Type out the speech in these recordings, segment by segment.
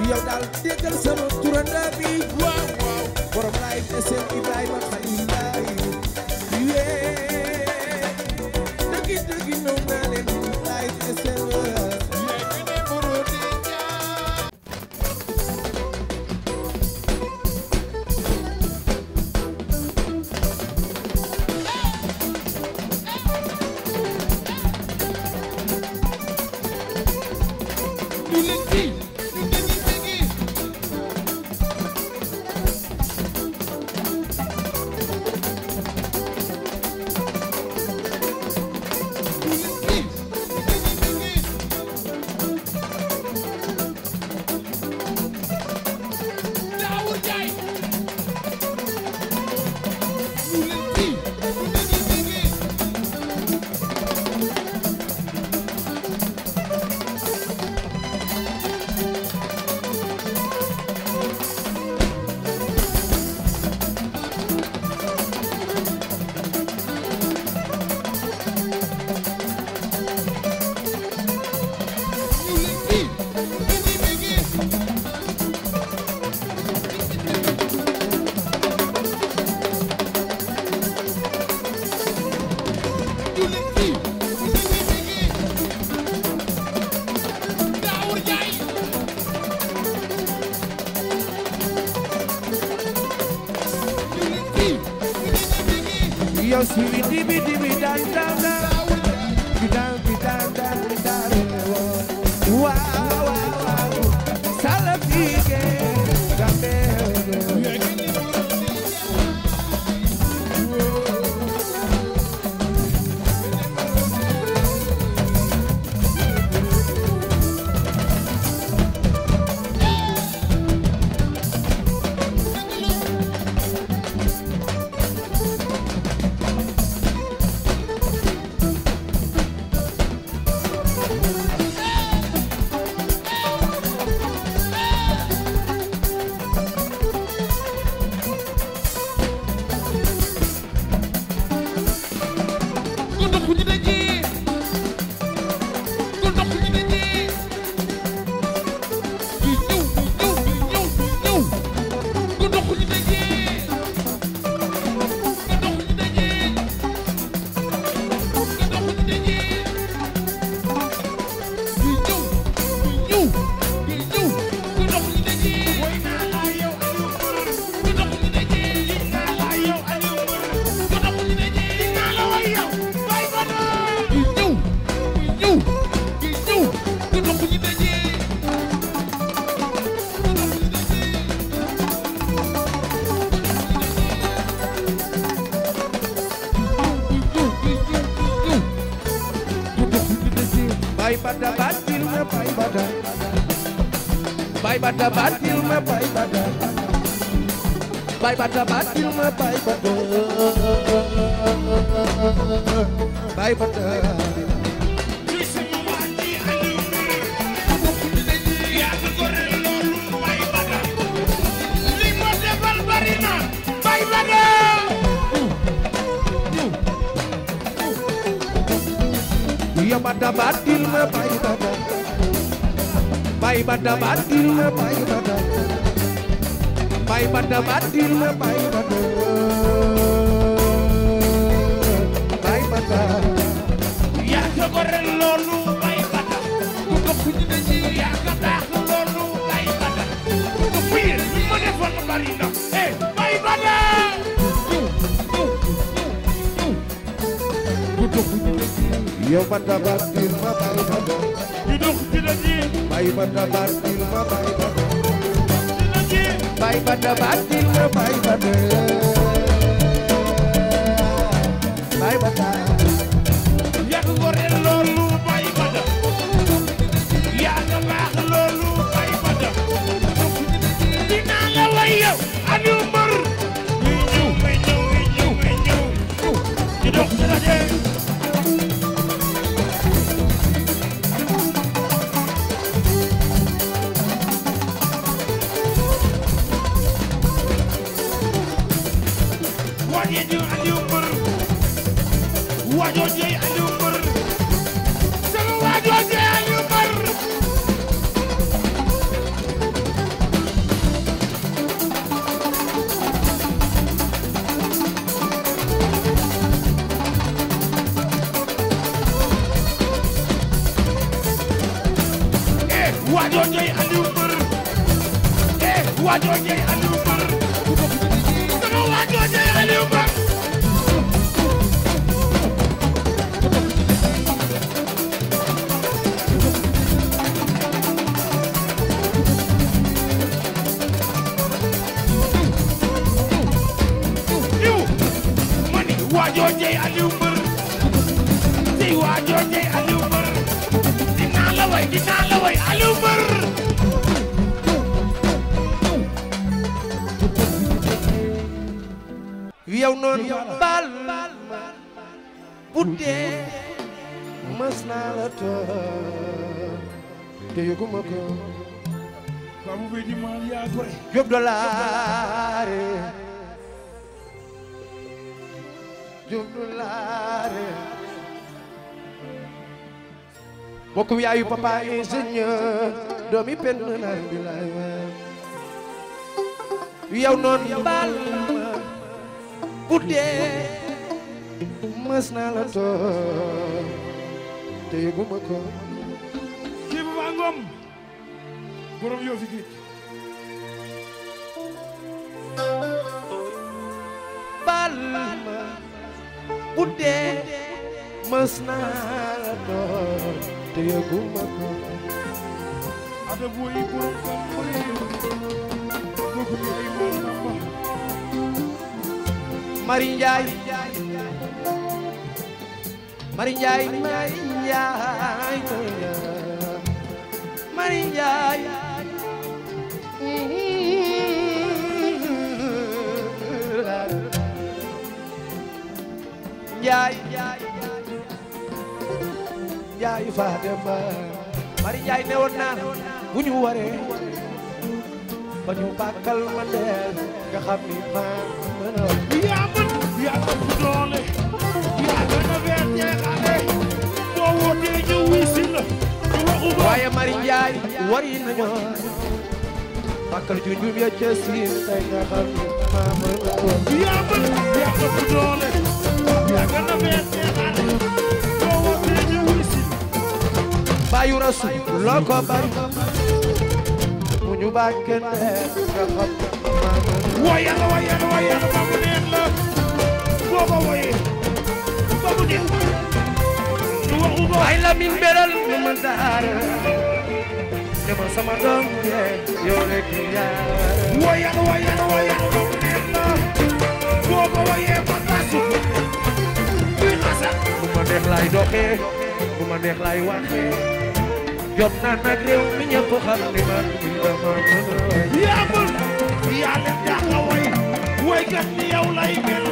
yow daal déggal sama turanda bi waaw waaw borom laay SN Ibrahima Khalil Laay yee dëggi dëggi ñëw naa leen laay SN yow si wi dibi dibi dan dan dan bi dan bi dan dan bi dan waaw waaw waaw salafike gambe bay bada batil ma bay bada bay bada batil ma bay bada bay bada batil ma bay bada bay bada ya bada batil ma bay bada bay bada batil ma bay bada bay bada batil ma bay bada bay bada yaa ka gore loolu bay bada ku dox ñu ne ji yaa ka baax loolu bay bada ku fiir li ma defoon bari na eh bay bada ya bada batil ma bay bada ñu dox ci la ji bay bada batil ma bay bada ci la ji bay bada batil ma bay bada bay bada yaa ka gore loolu bay bada yaa ka baax loolu bay bada dinaa la way yow Aliou Mbër ñuy ñëw ñuy ñëw ñuy ñëw ñuy ñëw ñu dox ci la ji waajee ji Aliou Mbër waajoo jey Aliou Mbër sama waajoo jey Aliou Mbër waajoo jey Aliou Mbër eh waajoo jey Aliou Mbër sama waajoo jey Aliou Mbër diw mani waajoo jey Aliou Mbër tey waajoo jey Aliou Mbër dinaa la way dinaa la way Aliou Mbër yow noonu baal bu dee mës naa la tooñ te yëguma ko Babu bi di man yaa gore Jóob dolaare Jóob dolaare bokkum yaayu papa ingénieur doomi penn naar bi laay yow noonu baal ma bu dee mës naa la tooñ te yëguma ko kii bu baa ngom borom yoo fi géej baal ma bu dee mës naa la tooñ te yëguma ko ada boy borom kam boy kooku ni ay moom namba Mari Njaay Mari Njaay Mari Njaay Mari Njaay Njaay Njaay Fatima Mari Njaay ne woon naa bu ñu waree ba ñu bàkkal ma deel nga xam ni maa mën a yaa mën yaa ëpp doole yaa gën a weer jeexale boo wootee ñu wuy si la ñu waxu ba waaye Mari Njaay wari nañu bàkkal junjum ya ca siin tey nga xam ni maa mën a yaa mën yaa ëpp doole yaa gën a weer jeexale boo wootee ñu wuy si bàyyu rasu loo ko bari mu ñu bàkkal deel nga xam ni maa mën a wayal wayal wayal ba mu neex la boo ko woyee ba mu neex ñu waxu ba ay la min beral nu ma daara dama sama doom yee yow rek yaa wayal wayal wayal ba mu neex la boo ko woyee ba tasu kuy xasal bu ma neex laay doxee bu ma neex laay waxee jot naa nag réew mi ñëpp xam ni man dama mën a way yaa mën yaa leen dàq way waykat ni yow lay mel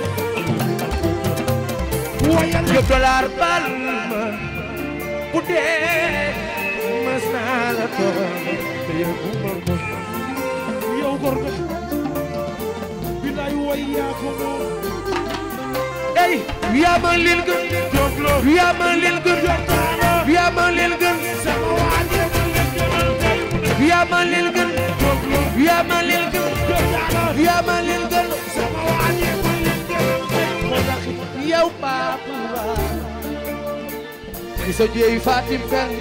wayal Jóob dollar bal ma bu dee mës naa la toog te yëguma ko yow gor nga bilaay way yaa ko moom ey yaa ma leen gën Jóob lo yaa ma leen gën taana yaa ma leen gën sama waaje ma leen gënal kay mu ne yaa ma leen gën Jóob lo yaa ma leen gën Jóob taana yaa ma leen gën sama waaje ma leen gënal kay mu ne yow Pape ki sa jeey Fatim Pend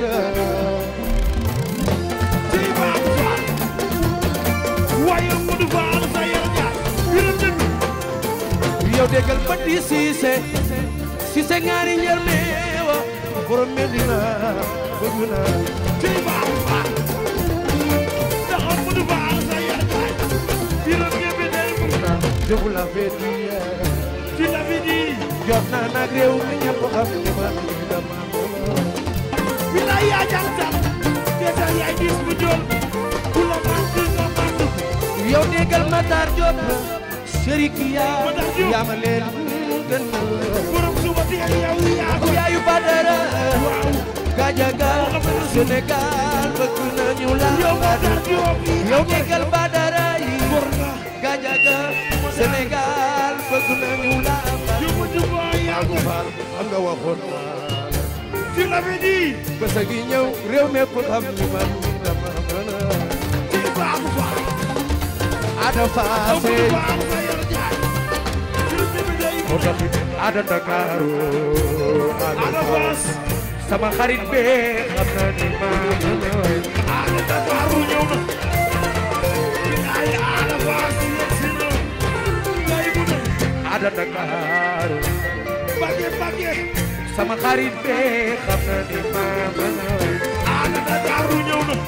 ci baax faal waaye Modou Fall sa yar jaar yërëm dëgg yow déggal ba di Cissé Cissé ngaari njër meewa borom Medina bëgg naa ci baax faal daxa Modou Fall sa yar jaar yërëm ñebe day mu je vous l'avais dit hier ci la fi di jot naa nag réew mi ñëpp xam ne man dama bilaay yaa jàng sax desal yaay gis bu jol ku la màgg nga màgg yow déggal Matar Diop Serigne yaa Matar Diop. yaa ma leen gën borom suba teel yow yaa ko yaayu Badara waaw Gajaga Sénégal bëgg nañu la yow Matar Diop yow déggal Badara yi gor nga Gajaga Sénégal bëgg nañu la yow Modou Fall yaa ko Faal am nga waxoon naa ci la fi di bés a gi ñëw réew mépp xam ni man dama mën a ci baax faal Ada yow Fassé Modou Fall sa yar jaar yërëm ñebe day mu moo tax Ada Ndakaaru Ada Fass sama xarit be xam na ni maa mën a way Ada Dakaru ñëw na ay Ada Fass yegsi na ngay mu ne Ada Dakar bage bage sama xarit be xam na ni maa mën a way Ada Dakaru ñëw na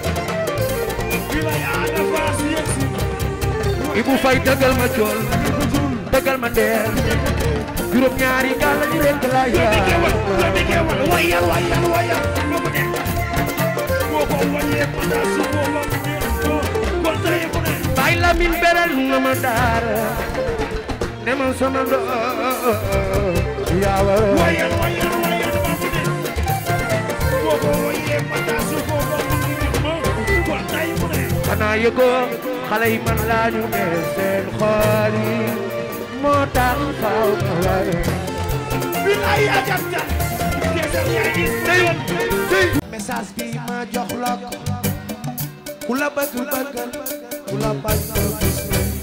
bilay Ada Fass yegsi na Ibu Fay dëggal ma cool dëggal ma ndeer juróom ñaari gàll ñi rek la Dodi gewal yaa dodi gewal wayal wayal wayal ba mu ne boo ko wayee ma daa su ko ba mu ne ko kon tey mu ne Bay Lamin beral nga ma daara ne ma sama do yaa wa wayal wayal wayal ba mu ne boo ko wayee ma daa su ko ba mu ne ma kon tey mu ne xanaa yëgoo xale yi man laa ñu ne seen xool yi moo tax faaw ma lay bilay ajam jam kesal yaa ngi seen message bi ma jox la ko ku la bëgg bëggal ku la bañ ko gis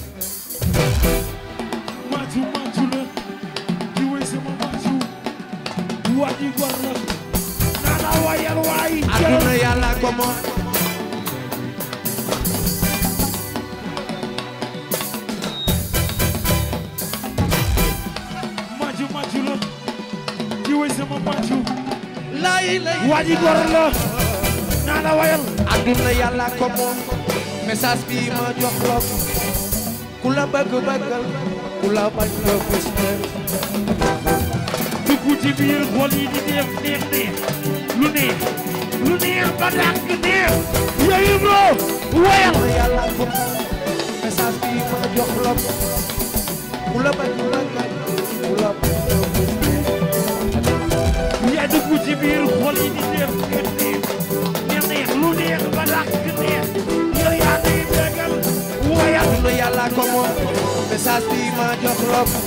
maju maju la di wey sama maju waji gor la nana wayal waay aduna yàlla ko moom maju maju la di wey sama maju lay lay waji gor la nana wayal aduna yàlla ko moom message bi ma jox la ko ku la bëgg bëggal ku la bañ ko gis dugg ci biir xol yi di neex neex neex lu neex lu neex ba dàq neex yooyu loo wayal aduna yàlla ko moom message bi ma jox la ko ku la bëgg bëggal ku la bañ ko gis yaa dugg ci biir xol yi di neex neex neex neex neex lu neex ba dàq neex yow yaa ngi bégal wayal aduna yàlla ko moom message bi ma jox la ko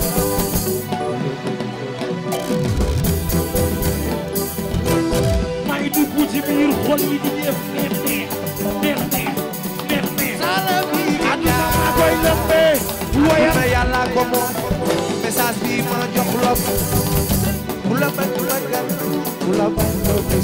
maa ngi dugg ci biir xol yi di neex neex neex neex neex neex neex aduna maa koy lëmbee wayal aduna yàlla ko moom message bi ma jox la ko ku la bëgg bëggal ku la bañ ko gis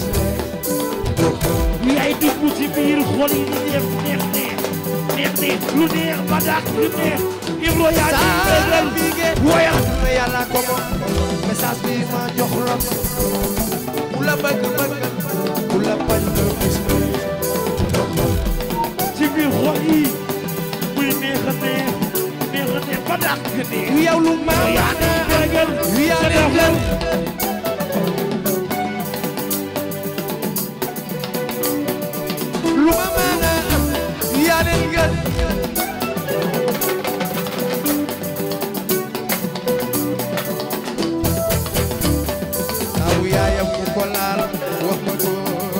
yaay dugg ci biir xol yi di neex neex neex neex neex lu neex ba dàq lu neex Ibro yaa ci bégal wayal aduna yàlla ko moom message bi ma jox la ko ku la bëgg bëggal ku la bañ ko gis ci biir xol yi muy neex a neex neex a neex ba dàq neex yow lu ma yaa ci bégal yaa sa leen xol lu ma mën a am yaa leen gën aw yaayam ku ko laal wax ma ko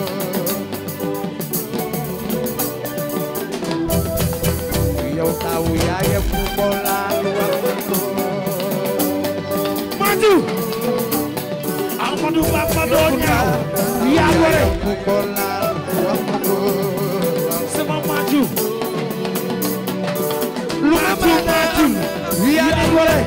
yow taw yaayam ku ko laal wax ma ko Maju Amadou Bamba doo ñaaw yaa gore ku ko laal wax ma ko sama Maju lu ma mën a am yaa leen gore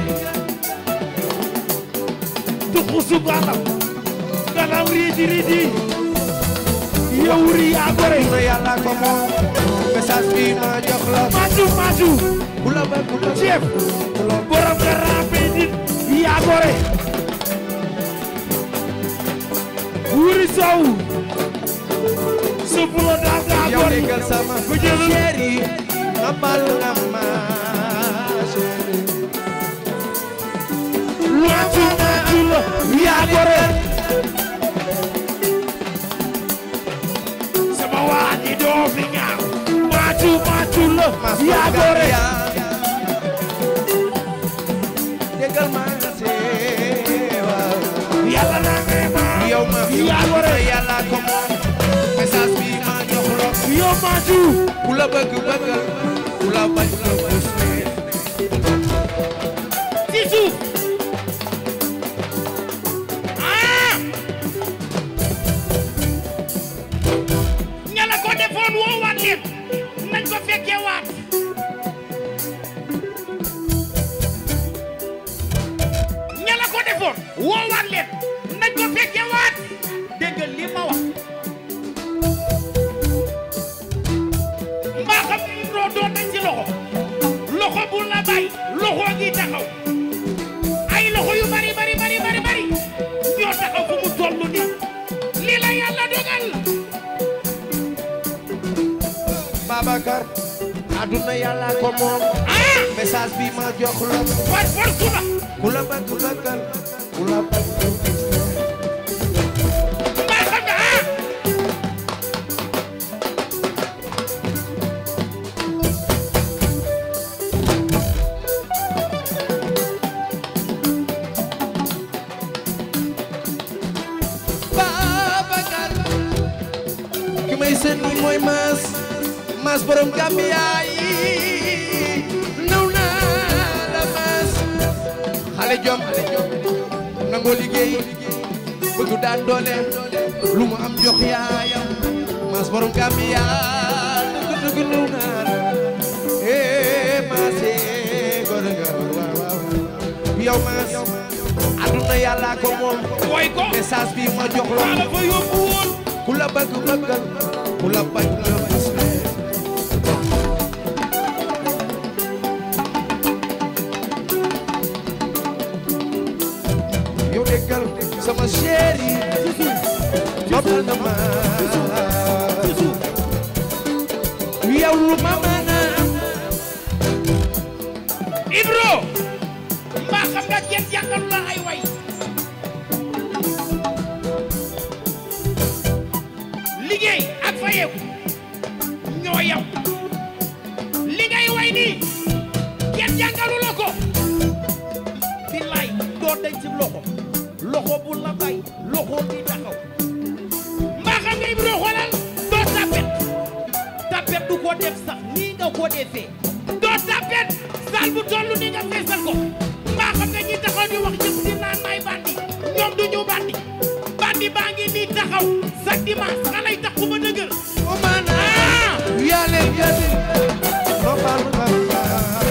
tuxusu galam galam riidi riidi yow ri yaa gore na yàlla ko moom message bi ma jox la Maju Maju ku la bëgg bëgg chef borom nga rampe nit yaa gore wuri sow subulo daa daa yow gore déggal sama ko jëlal chéri nga bal nga ma chéri Maju Maju la yaa gore sama waa ji doo fi ñaaw Maju Maju la yaa gore déggal ma seewa yàlla naa ngay ma yow ma yaa gore yàlla ko moom message bi ma jox la yow Maju ku la bëgg bëggal ku la bañ ko bës ci suuf ah ña la ko defoon woowaat leen nañ ko fekkee waat ña la ko defoon woowaat leen nañ ko fekkee waat dégg Babacar aduna yàlla ko moom ah message bi ma jox la par force la ku la bëgg bëggal ku la bëgg mbaa xam nga ah Babacar ki may seen ni mooy maas maas borom Gambia yi naw naa la maas xale jom nangoo liggéey bëgg daan doole lu mu am jox yaayam maas borom Gambia dëgg dëgg naw naa la eh maas eh góor nga waaw waaw yow maas aduna yàlla ko moom woy ko message bi ma jox la maa la fa yóbbu woon ku la bëgg bëggal ku la bañ nga gis leen yow déggal sama chéri noppal na ma yow lu ma mën a am Ibro mbaa xam nga kenn jàngalu la ay way liggéey ak fayeeku ñoo yam li ngay way nii kenn jàngalu la ko billaay doo denc ci loxo loxo bu la bay loxo bi taxaw mbaa xam nga Ibro xoolal doo tapet tapet du ko def sax nii nga ko defee doo tapet sal bu tollu ni nga feesal ko mbaa xam nga ñi taxaw di wax ñëpp di naan may bandi ñoom du ñu bandi bandi baa ngi nii taxaw chaque dimanche nga lay tax ku ma dëgër o mana ah yàlla yàlla noppal na ma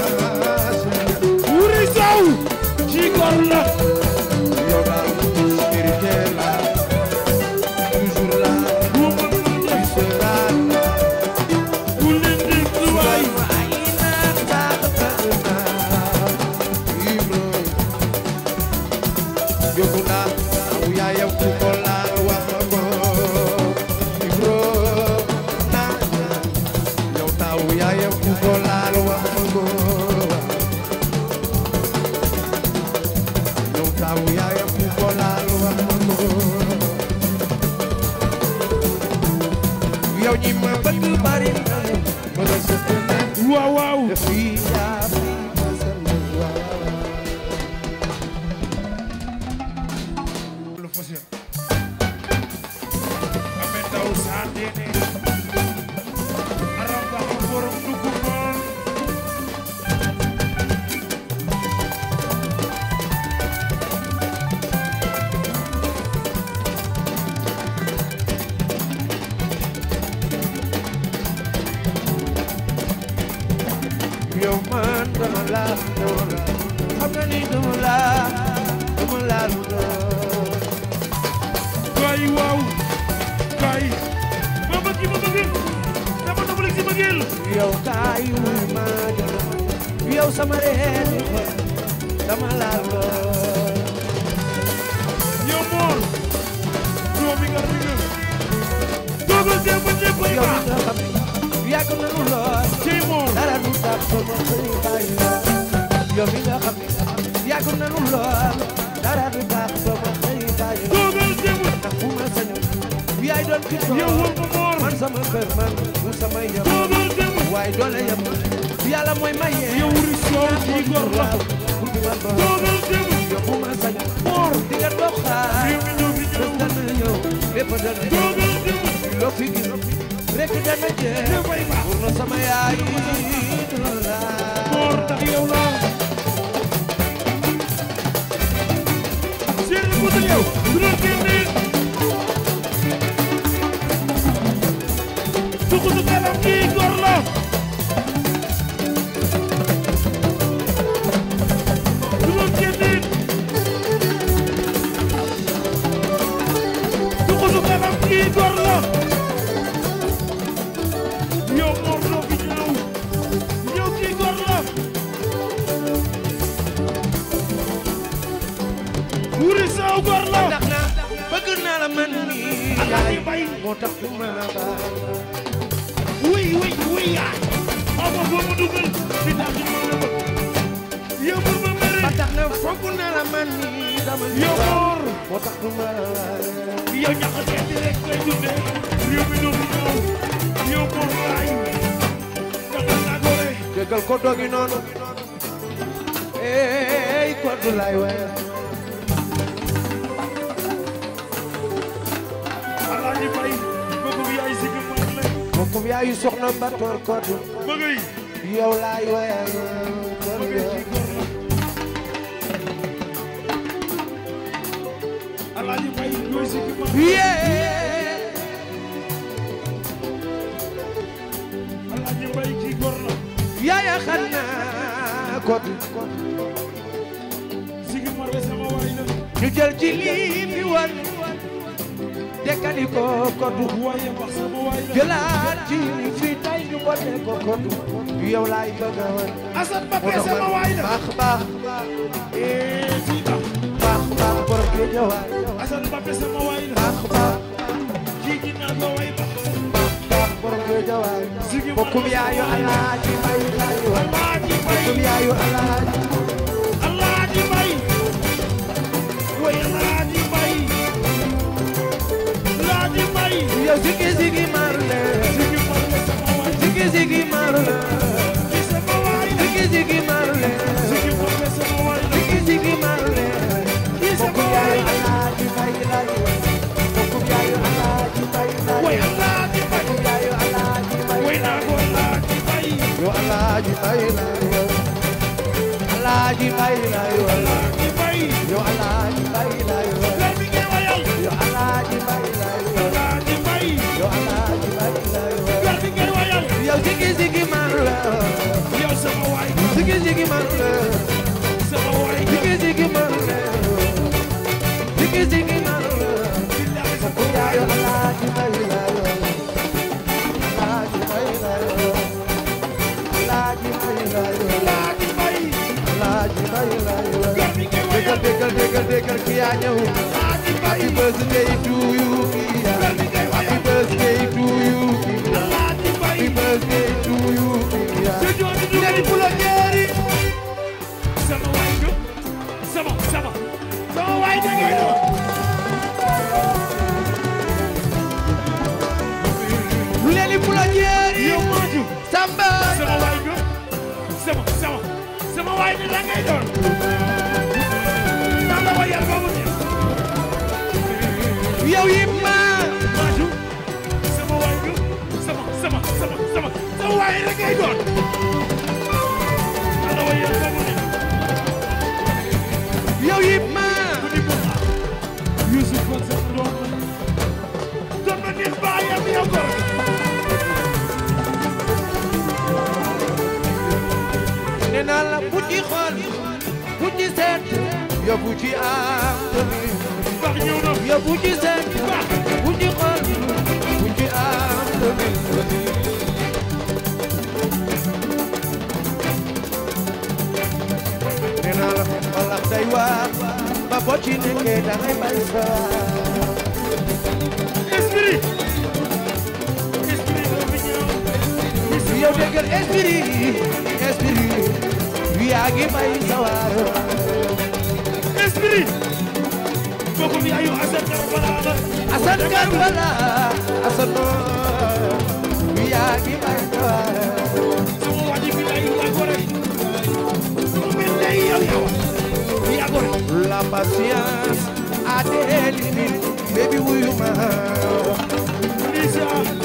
wuri sow ci gor la yow daal spirituel la toujours là bu mën na tu seras là bu leen di tuwaay yóbbu naa aw yaayam ku ko laal wax ma ko Ibro naa yow taaw yaayam ku ko laal wax ma ko yow taaw yaayam ku ko laal wax ma ko yow ñi ma bëgg bari na ma la sëkkale waaw waaw fii yaa fi ma sël waaw lu fasiya ame ndaw saa deene aramba am borom dugg moon yow man dama la dama la xam nga ni dama la dama la lu doon kaay waaw kaay ma bëgg ma bëgg dama nobalik si bëggeel yow kaay wuy ma dama yow sama reeni xol dama la lu doon yow moor doomi nga ringa toogal see ba ñëpp ay yow baax nga xam ne yàgg na lu lool cey moor dara du tax sama xëy bàyyi la yow mi nga xam ne yàgg na lu lool dara du tax sama xëy bàyyi la toogal see ba ndax bu ma sañoon yaay doon ki yow wal ma moor man sama kër man du sama yem toogal see ba waaye doole yem yàlla mooy maye yow wuri soow ci gor la pour di man ba toogal see ba yow bu ma sañoon moor di nga dox xaar réew mi ñëw fi bés ñëw dana ñëw lépp dana ñëw toogal see ba loo fi gis rek dana jeex ñëpp ay baax pour na sama yaay dina la moor ndax yow la seeri bu dul yow du doon génne tukutu kalam kii gor la du doon génne tukutu kalam kii gor la yow moor doo fi ñëw yow kii gor la wuri saaw gor la ndax na bëgg naa la man mi Alaaji yaay Mbay moo tax du ma baal wuy wuy wuy yaay xaw ma foo ma dugal fi tax ñu ma la yow bur ma mere ba tax na foog na la man nii dama yow bur moo tax du ma la yow ñàkk a seeti rek ngay dundee réew mi doomu ñëw yow bur laay dangal naa gore déggal ko dogi noonu ey ko du lay waye alaaji bay bëgg bi yaay sigi moom la bokkum yaayu soxna Batoor Kodu bëgg yi yow laay waye kon bëgg yow ci góor la alaaji bay yooy sigi moom yee alaaji bay ci góor la yaaya xanaa Kodu sigi moom la sama waay la ñu jël ci lii fi wan dekkali ko Kodu waaye wax sama waay la jëlaat ci li fi tay ñu bote ko Kodu yow laay bëgg a wan Assane Mbappé sama waay la baax baax eh ci tax baax baax borom Géejawaay Assane Mbappé sama waay la baax baax ci ginnaaw ko way ba baax borom Géejawaay bokkum yaayu alaaji may laay wan alaaji bay bokkum yaayu alaaji alaaji bay way alaaji bay alaaji bay yow sigi sigi marle sigi moom la sama waay sigi sigi marle ci sama waay la sigi sigi marle sigi moom la sama waay la sigi sigi marle ci sama bokkum waay yaayu la alaaji may laay wan bokkum yaayu alaaji may laay way wan alaaji bay bokkum yaayu alaaji may way naa ko alaaji bay yow alaaji may laay wan alaaji may laay wan alaaji bay yow alaaji may laay wan leer bi ngay wayal yow alaaji may laay wan alaaji bay yow alaaji may laay wan leer bi ngay wayal yow sigi sigi marle yow sama waay sigi sigi marle sama waay Ziggy ziggy marle, ziggy ziggy marle. billahi sama Yaayu Alaaji Mbay layo, Alaaji Mbay layo, Alaaji Mbay layo, alaaji bay Alaaji Mbay layo. leer bi ngay wayal Déggal déggal déggal déggal ki yaa ñëw. alaaji bay Happy birthday to you Kia. leer bi ngay Happy wayal birthday to you Kia. alaaji bay Happy birthday to you Kia. te jooju du Nderi Pulo Jeeri. sama waay nga sama sama sama waay da ngay doon Nderi Pulo Jeeri. yow maaju Samba. sama waay nga sama sama sama waay ni la ngay doon naa la wayal ba mu neex Yow Yimma. maaju sama waay nga sama sama sama sama sama waay la ngay doon naa la wayal ba mu neex Yow Yimma. ku ni ko ah Youssouf kon sa doon la doon na neex baayam yow góor nee naa la bu ci xool bu ci seet yóbbu ci am tamit baax ñëw na yóbbu ci seet bu ci xool bu ci am tamit nee naa la walax day waar ba boo ci nekkee da ngay bay sa esprit esprit doo fi ñëw yow déggal esprit esprit yaa ngi bay sa waar esprit bokkum yaayu Assane Karbala la Asan Karbala Asan yaa ngi bay sa waar sama waa ji bi lay yaa gore mu mel ne yow yow yaa gore La patience a des limites, baby wuyu ma. Lisa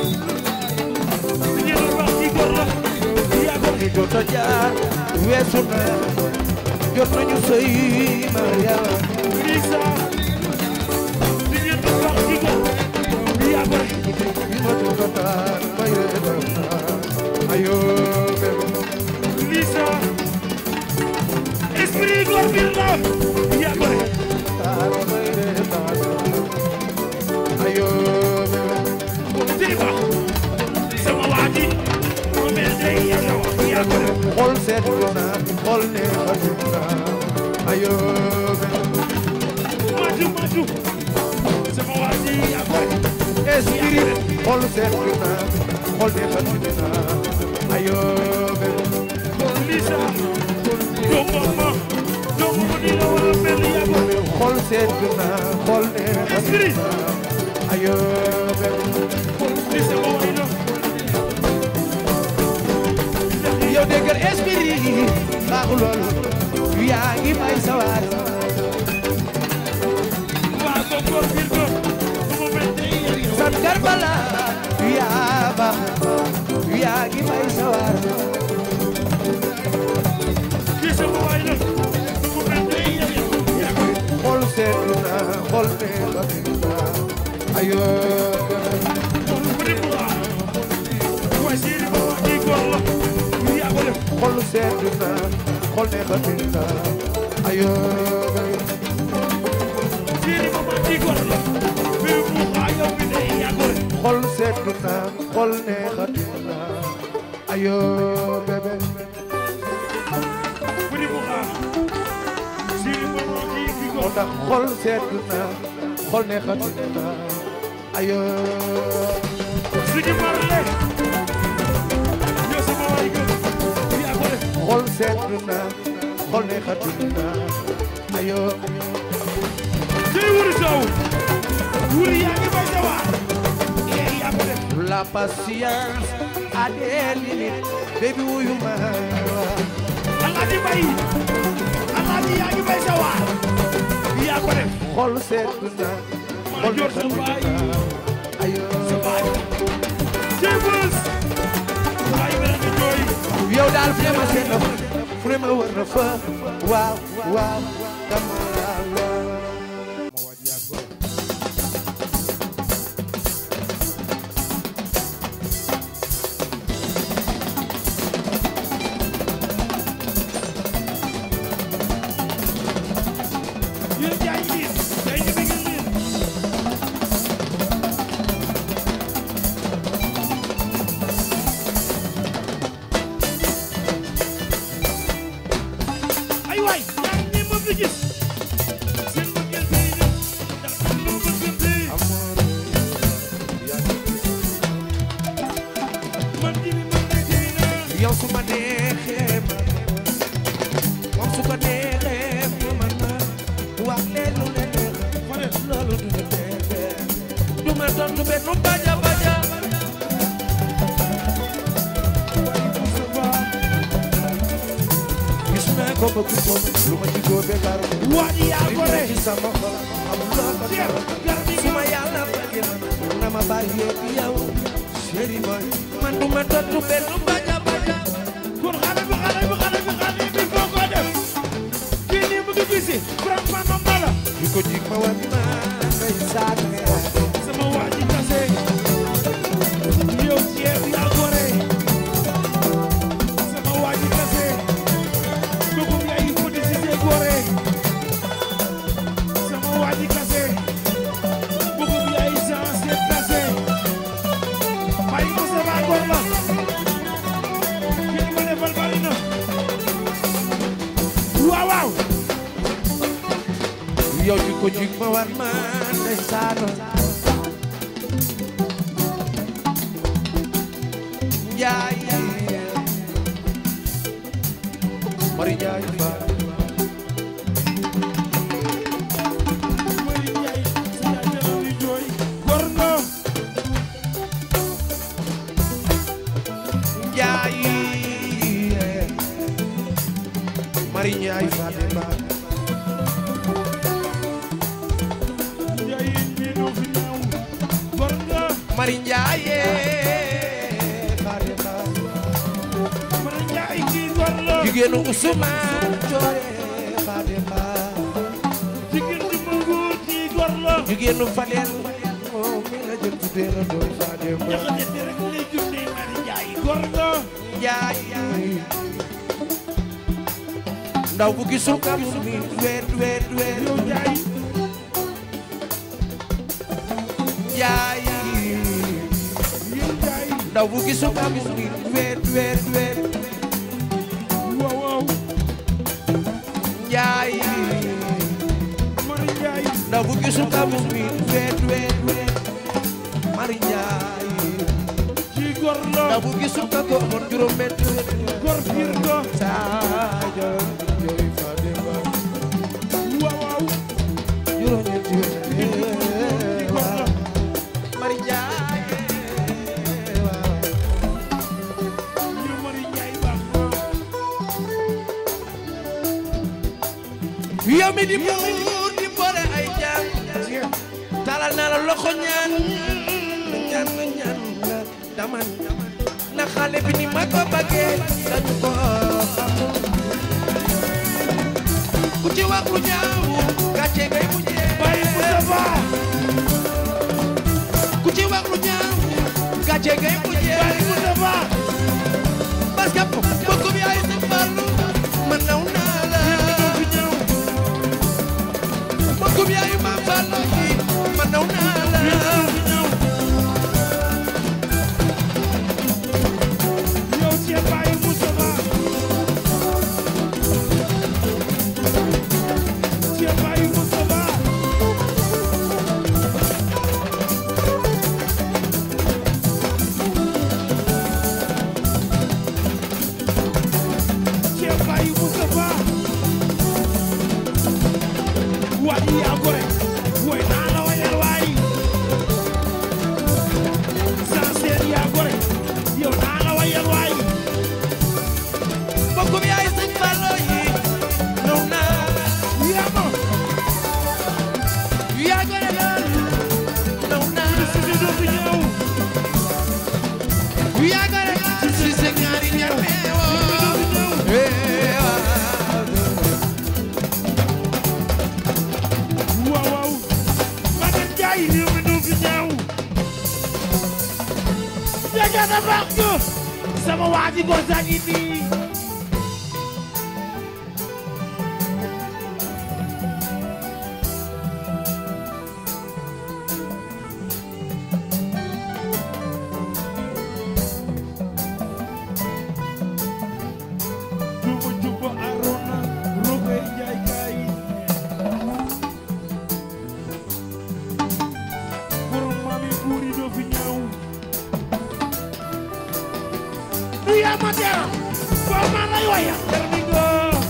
li ngeen doon wax ci góor la yaa gore Li jot a jaar weesu na, jot nañu sëy Mariama. Lisa li ngeen doon wax ci góor yaa gore Bi ma jot a taar may reetaan ayo bébé. Lisa esprit góor bi la yaa gore Taar may reetaan ayo bébé. Siriba sama waa ji mu mel ne yow yow yaa gore Xol seet na, xol ne xajul na ayo bébé. maju maju sama waa ji yaa gore Esprit xol seet na, xol ne xajul na sedd na xol neexati Esprit. na ayo bébé li sama way la yow déggal esprit baaxul loolu yaa ngi may sawar waa ko góor biir ko su ma mel tey yow san karbala yaa baax yaa ngi may sawar li sama way la su ma mel tey yow yaa ko xol sedd na xol neexati na ayo bébé mu di mu waa waa séeri ba waa kii góor la yaa ko def xol sedd na xol neexati na ayo bébé séeri ba waa kii góor la mais mu waa yow mi de yaa ko def xol sedd na xol neexati na ayo bébé mu di mu waa séeri ba waa kii kii moo góor tax xol sedd na xol neexati na ayo Sigi Marley yow sama way ga yaa ko def xol sedd na xol neexati na ayo jëy wuri soow wuri yaa ngi bay sa waar ee yaa ko def la patience a des limites baby wuyu ma Alaaji Bay Alaaji yaa ngi bay sa waar yaa ko def xol sedd na xol yor sa neexati baay na ayo sa baay jëy bës baay bi nga jooy yow daal fu ne ma seen na fu ne ma wër na fa waaw waaw dama la lool yéen jaay liin jaay ñu bëgg liin ay waay yaa ngi nii ma fi gis seen mbëggeel tey de ndax am na mbëggeel tey man di mi man nekk nii naa yow su ma neexee ma moom su ko neexee ma man ma wax leen lu leen neex ma ne loolu du ma neexee du ma tontu benn baja baja gis naa ko bëgg ko lu ma ci góobe gar waa ji yaa li ko ne ne ci sama xol amul loo ko Cheikh dara gar bi su ma yàlla bëggee na ma bàyyee ak yow chéri boy man du ma tontu benn baja baja kon xale bi xale bi xale bi xale bi foo ko def kii nii mu ngi gisi vraiment mam na la di ko jig ma wan ma ngay sànni sama waa ji kase yow ceeb yaa gore sama waa ji kase dugub yaay ko di si see gore sama waa ji kase dugub yaay sans seet kase bàyyi ko sa baa gor la kii ma defal bari na waaw waaw yow di ko jig ma wan ma ngay sànni Njaay Mari Njaay Faal Mari Njaay sa yaay dana di jooy gor nga Njaay Mari Njaay Fatima Njaay mi no fi naaw gor nga Mari Njaay Fatima Mari Njaay kii gor la jigéenu Usmaan Joore Fatima jigéen di ma góor kii gor la jigéenu Fadel moom mi la jël tuddee la doon Fatima jaxate te rek lay jundee Mari Njaay gor nga Njaay ndaw bu gisul kam mi weet weet weet yow Njaay Njaay yow Njaay ndaw bu gisul kam mi weet weet weet waaw waaw Njaay Mari Njaay ndaw bu gisul kam mi weet weet weet Mari Njaay kii gor la ndaw bu gisul ka ko amoon juróom benn gor piir nga Sadio jooy Fatima waaw waaw yow mi di buur di boole ay jaam talal naa la loxo ñaan ñaan ñaan la daman na xale bi ni ma ko bëggee dañu ko xamul ku ci wax lu ñaaw gàcce ngay mujjee Baye Moustapha ku ci wax lu ñaaw gàcce ngay mujjee Baye Moustapha parce que mbokk bi ay sa farlu man naw naa la fi ñëw mbokk bi ay ma farlu ji man naw naa la fi ñëw yow ci Baye Moustapha ci Baye Moustapha ci Baye Moustapha waay yaa gore way naa la wayal waay Sanseen yaa gore yow naa la wayal waay mbokk bi ay sa farlu yi naw naa la yaa ma yaa gore lool naw naa la si si doo fi ñëw yaa gore lool si sa ñaari ñaar meewoo waaw waaw Maguette Ndiaye réew mi doo fi ñëw dégg na baax ñu sama waa ji góor saa ngi nii juba juba Arona Rogoy Njaay kaay borom maami buuri doo fi ñëw du yaa ma dera boo ma lay waya termingo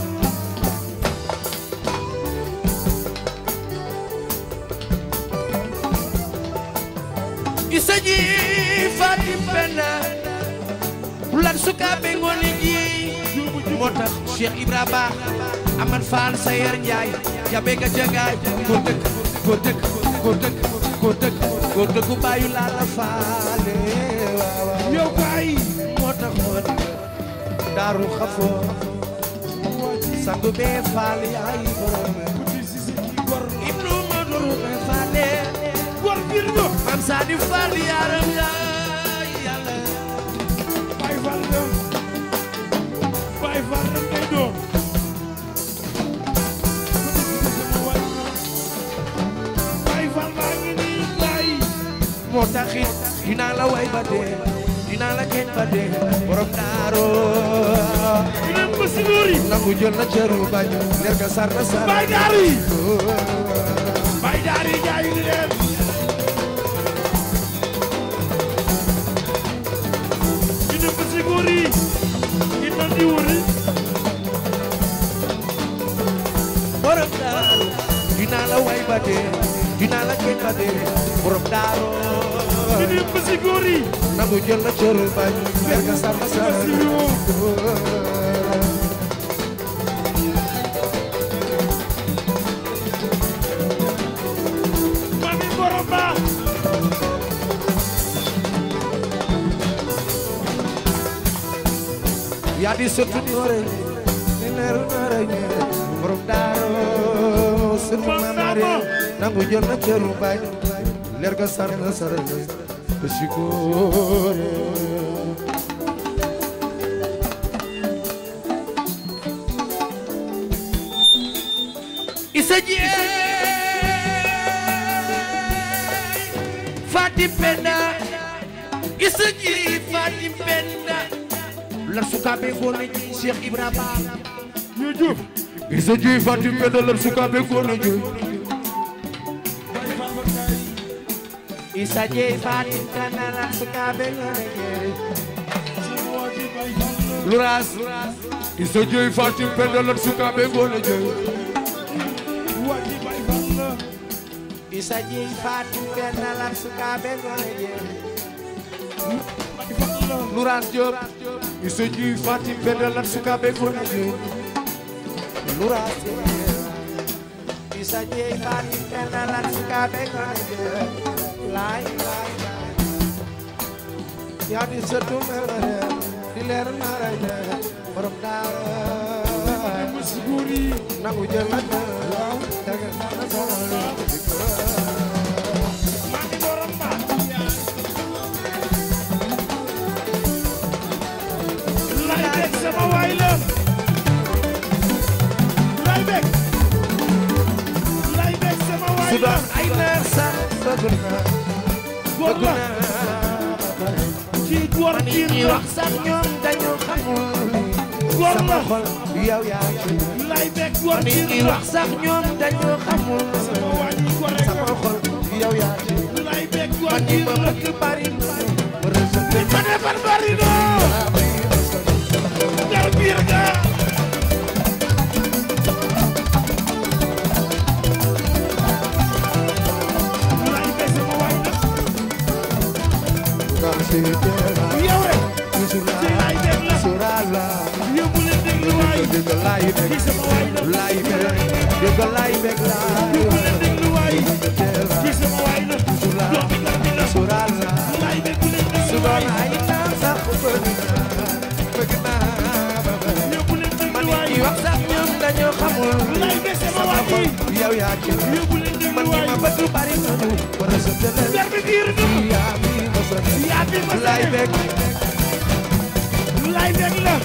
isa ji fatim penda lan suka be ngone ji moo tax Cheikh Ibra Ba Amad Fall Sayer Njaay jabe ga jagaay ko dëkk ko dëkk ko dëkk ko dëkk ko dëkk bàyyu laa la faale waaw waaw yow kaay moo tax moo di daaru xafoo sangu bee faal yaay borom di si si ci gor ibnu maduru be faale gor biir nga mam saadi faal yaaram yaay yàlla Baay Faal nga Baay Faal rek ngay doon Baay Faal baa ngi nii kaay moo taxit dinaa la way ba dee dinaa la keñ ba dee borom daaro dinañ ko si góori nangu jël na cëru bañ leer ga sar na sar Baay Daari Baay Daari jaay ngi leen dinañ ko si góori dinañ di wuri borom daaro dinaa la way ba dee dinaa la keñ ba dee borom daaro dinañ ko si góori nangu jël na cëru bañ leer ga sar na sar mami borom ba yaa di sotu noore ni leeru noore ñe borom daaro sunu mamare nangu jël na cëru bañ leer ga sar na sar ko sikore isa jeey Fatim Penda isa jeey Fatim Penda lar sukaɓe gone ji Cheikh Ibrahima ñu jub isa jeey Fatim Penda lar sukaɓe gone ji isa jeey Fatim Penda lar sukaɓe gone ji luras isa jeey Fatim Penda lar sukaɓe gone ji isa jeey Fatim Penda lar sukaɓe gone ji Luras Diop isa jeey Fatim Penda lar sukaɓe gone ji Luras Isa jeey faati tena lan suka be kone laay laay laay yaa di sëtu mere di leer mara je borom daara musguri nangu jël la waaw dëgg na solo mami borom ba lay bek sama waay la lay bek lay bek sama waay su la doon ay neex sax bëgg na góor bëgg la na ci góor man piir ñi la wax sax ñoom dañu xamul góor sama la xol yow yaa ci lay bek góor man piir ñi la wax sax ñoom dañu xamul sama waa ji góor rek sama xol yow yaa ci lay bek góor man ñi piir ma la bëgg bari ma rësëte ma defar bari no góor piir ga lay bek sama waay la Dal si teera yow rek Yusura ci lay bek la Yusura la yóbbu leen déglu waay Dëgg laay ci beg sama waay la laay beg dëgg laay beg laay yóbbu leen déglu waay teera ci sama waay la Yusura doomi góor bi la Yusura la lay bek bu leen su déglu waay doon ay temps sax bëgg naa bëgg naa ba ba yóbbu leen man déglu waay ñi wax sax ñoom dañoo xamul lay bek sama sama waay xol ji yow yaa ci yóbbu leen déglu man ñi waay ma bëgg bari nañu ma rësëte leen góor bi biir na yaa mi ma sën yaa fi ma laay sane beg lay bek la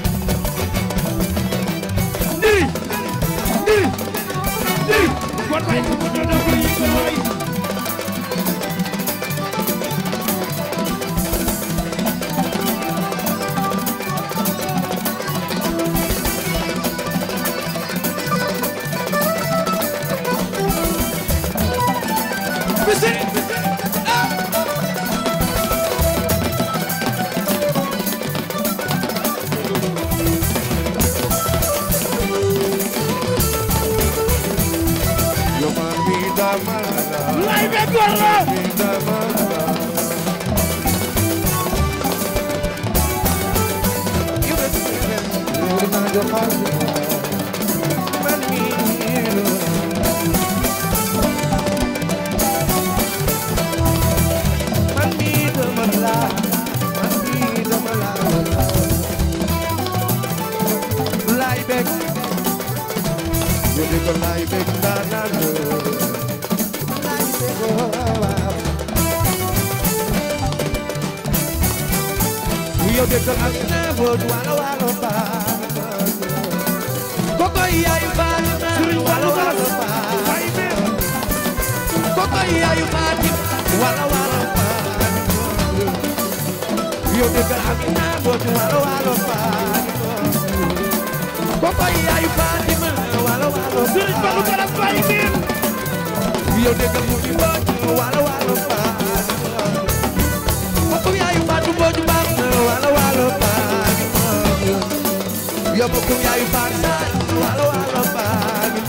ndiri ndiri ndiri kon waay ko ko doon ko yëngal waay bisi yo man mi damala lay bek góor la mi damala yo na jo xal man mi man mi damala man mi damala lay bek yo de ko lay bek na na lay bek waaw yo de ko ak na bo wala wala ba koko yayu ba Sëriñ wala Fallou wala ba lay bek koko yayu Fatim wala wala Fatim yo de gal amina bo wala wala Fatim koko yayu Fatim wala wala Sëriñ Fallu Garas Baay biir yo de gal mudi bo wala wala Fatim koko yayu Fatim bo ba wala wala Fatim yo koko yayu Fatim wala wala Fatim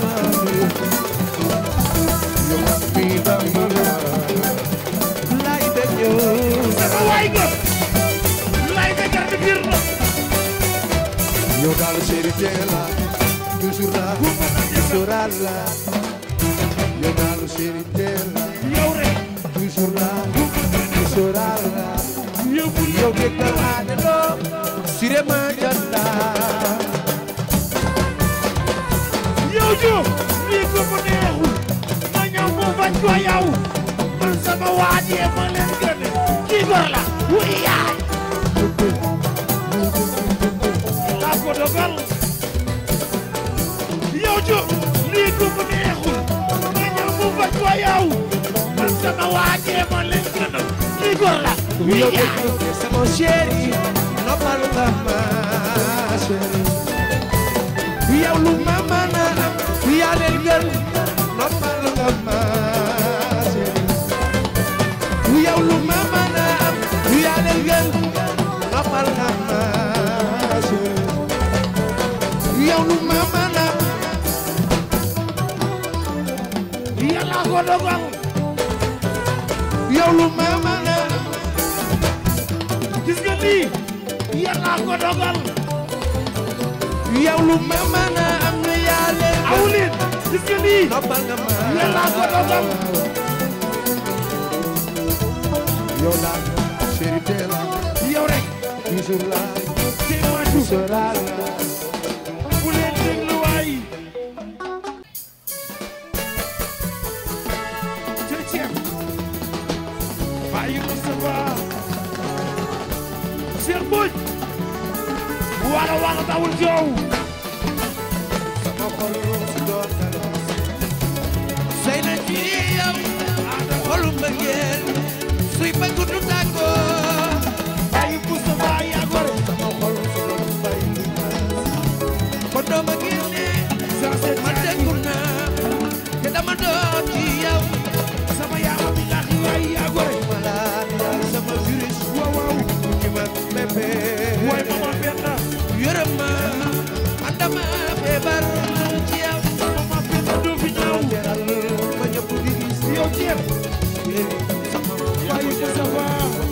yo mi damala lay de yo sama waay nga lay bek gar bi biir na Yo daal chéri tela toujours là toujours là Yo daal chéri tela yow rek toujours là toujours là yóbbu Yo déggal ane lo sire ma janda yow jo lii ko mu neexul ma ñëw mu bañ ko yow man sama waajee ma leen gën kii gor la wuy yaay laa ko dogal yow jo lii ko mu neexul ma ñëw mu bañ ko yow man sama waajee ma leen gën kii gor la wuy Yo yaay déggal sama chéri noppal nga ma chéri Yow lu ma mën a am yaa leen gën noppal nga ma chéri yow lu ma mën a am yaa leen gën noppal nga ma chéri yow lu ma mën a am yàlla ko dogal yow lu ma mën a am gis nga lii yàlla ko dogal yow lu ma mën a am yaa leen gën awlin gis nga lii noppal nga ma yàlla ko dogal yow daal chéri teel la yow rek toujours la te maatu sera la bu leen déglu waay cër ceeb bàyyi Moustapha Cheikh Mbodj wala wala dawul joow sama xol su doon dara sey na ci yow xolu mbëggeel suy bëgg du tàggoo bàyyi Moustapha yaa gore sama xol su doon bay ko dooma génne ma déggu naa te dama doon ci yow sama yaama bi laax yaay yaa gore malade yaay sama virus waaw waaw ci man bébé waay mama Penda yërëm ma man dama feebar ci yow mama Penda doo fi ñaaw teral ma ñëpp di gis yow ceeb sama bàyyi Moustapha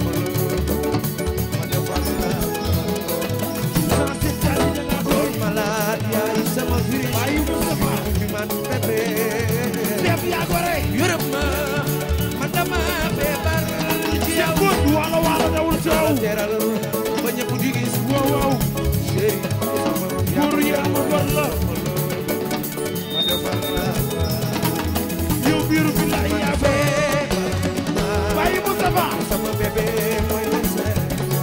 ma defal la sans cette cali de la gore malade yaay sama virus bàyyi Moustapha ci man bébé ceeb yaa gore yërëm ma man dama feebar ci yow Mbodj wala wala dawul joow teral ma ñëpp di gis waaw waaw chéri sama pour yéen ma gor la ma defal la yow biiru bi laay yaa fee bàyyi Moustapha sama bébé mooy le seul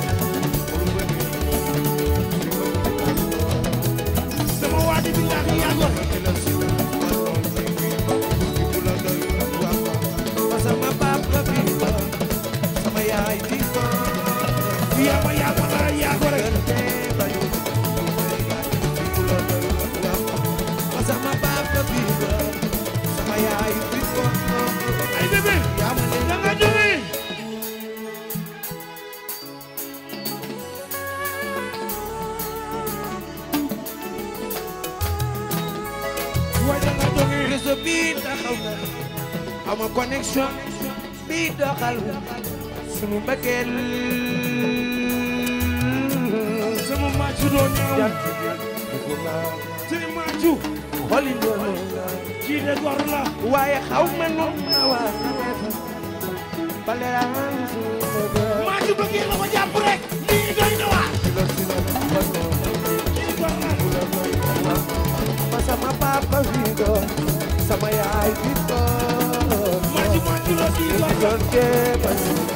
sama waadi bi laax yaa gore sama papa bi ba sama yaay bi ba yaa ma yaa ma laa yaa gore sama papa bi ba sama yaay bi ba ay bébé yaa ma ne da nga jóge waay da nga jóge réseau bi taxaw na ama connexion bi doxal sunu mbëggeel sama maacu doo ñaaw tey maacu xoli loolu kii de gor la waaye xaw ma nu na waa na def baleraan sunu bëgg maacu bëggee la ko jàpp rek lii doy na waar kii gor la ma sama papa bi ba sama yaay bi ba maacu maacu la kii gor la Donte ba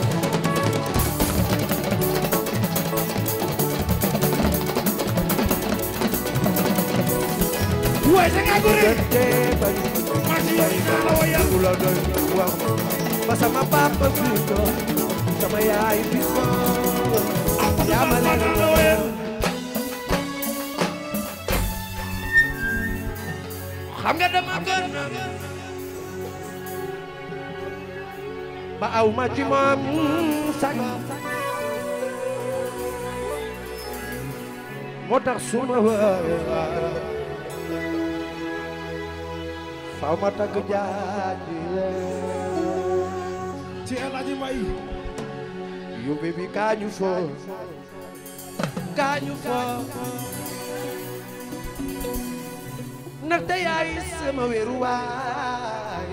waay da nga gore donte ba maacu yow naa la wayal ku la doy wax ma sama papa bi ba sama yaay bi ba yaa ma leen naa la wayal xam nga dama gën ba aw ma ci moom sag moo tax suma waay faw ma tagg jaaji ci El Hadji Mbaye yu baby kaañu foo kaañu foo ndaxte yaay sama wéeru waay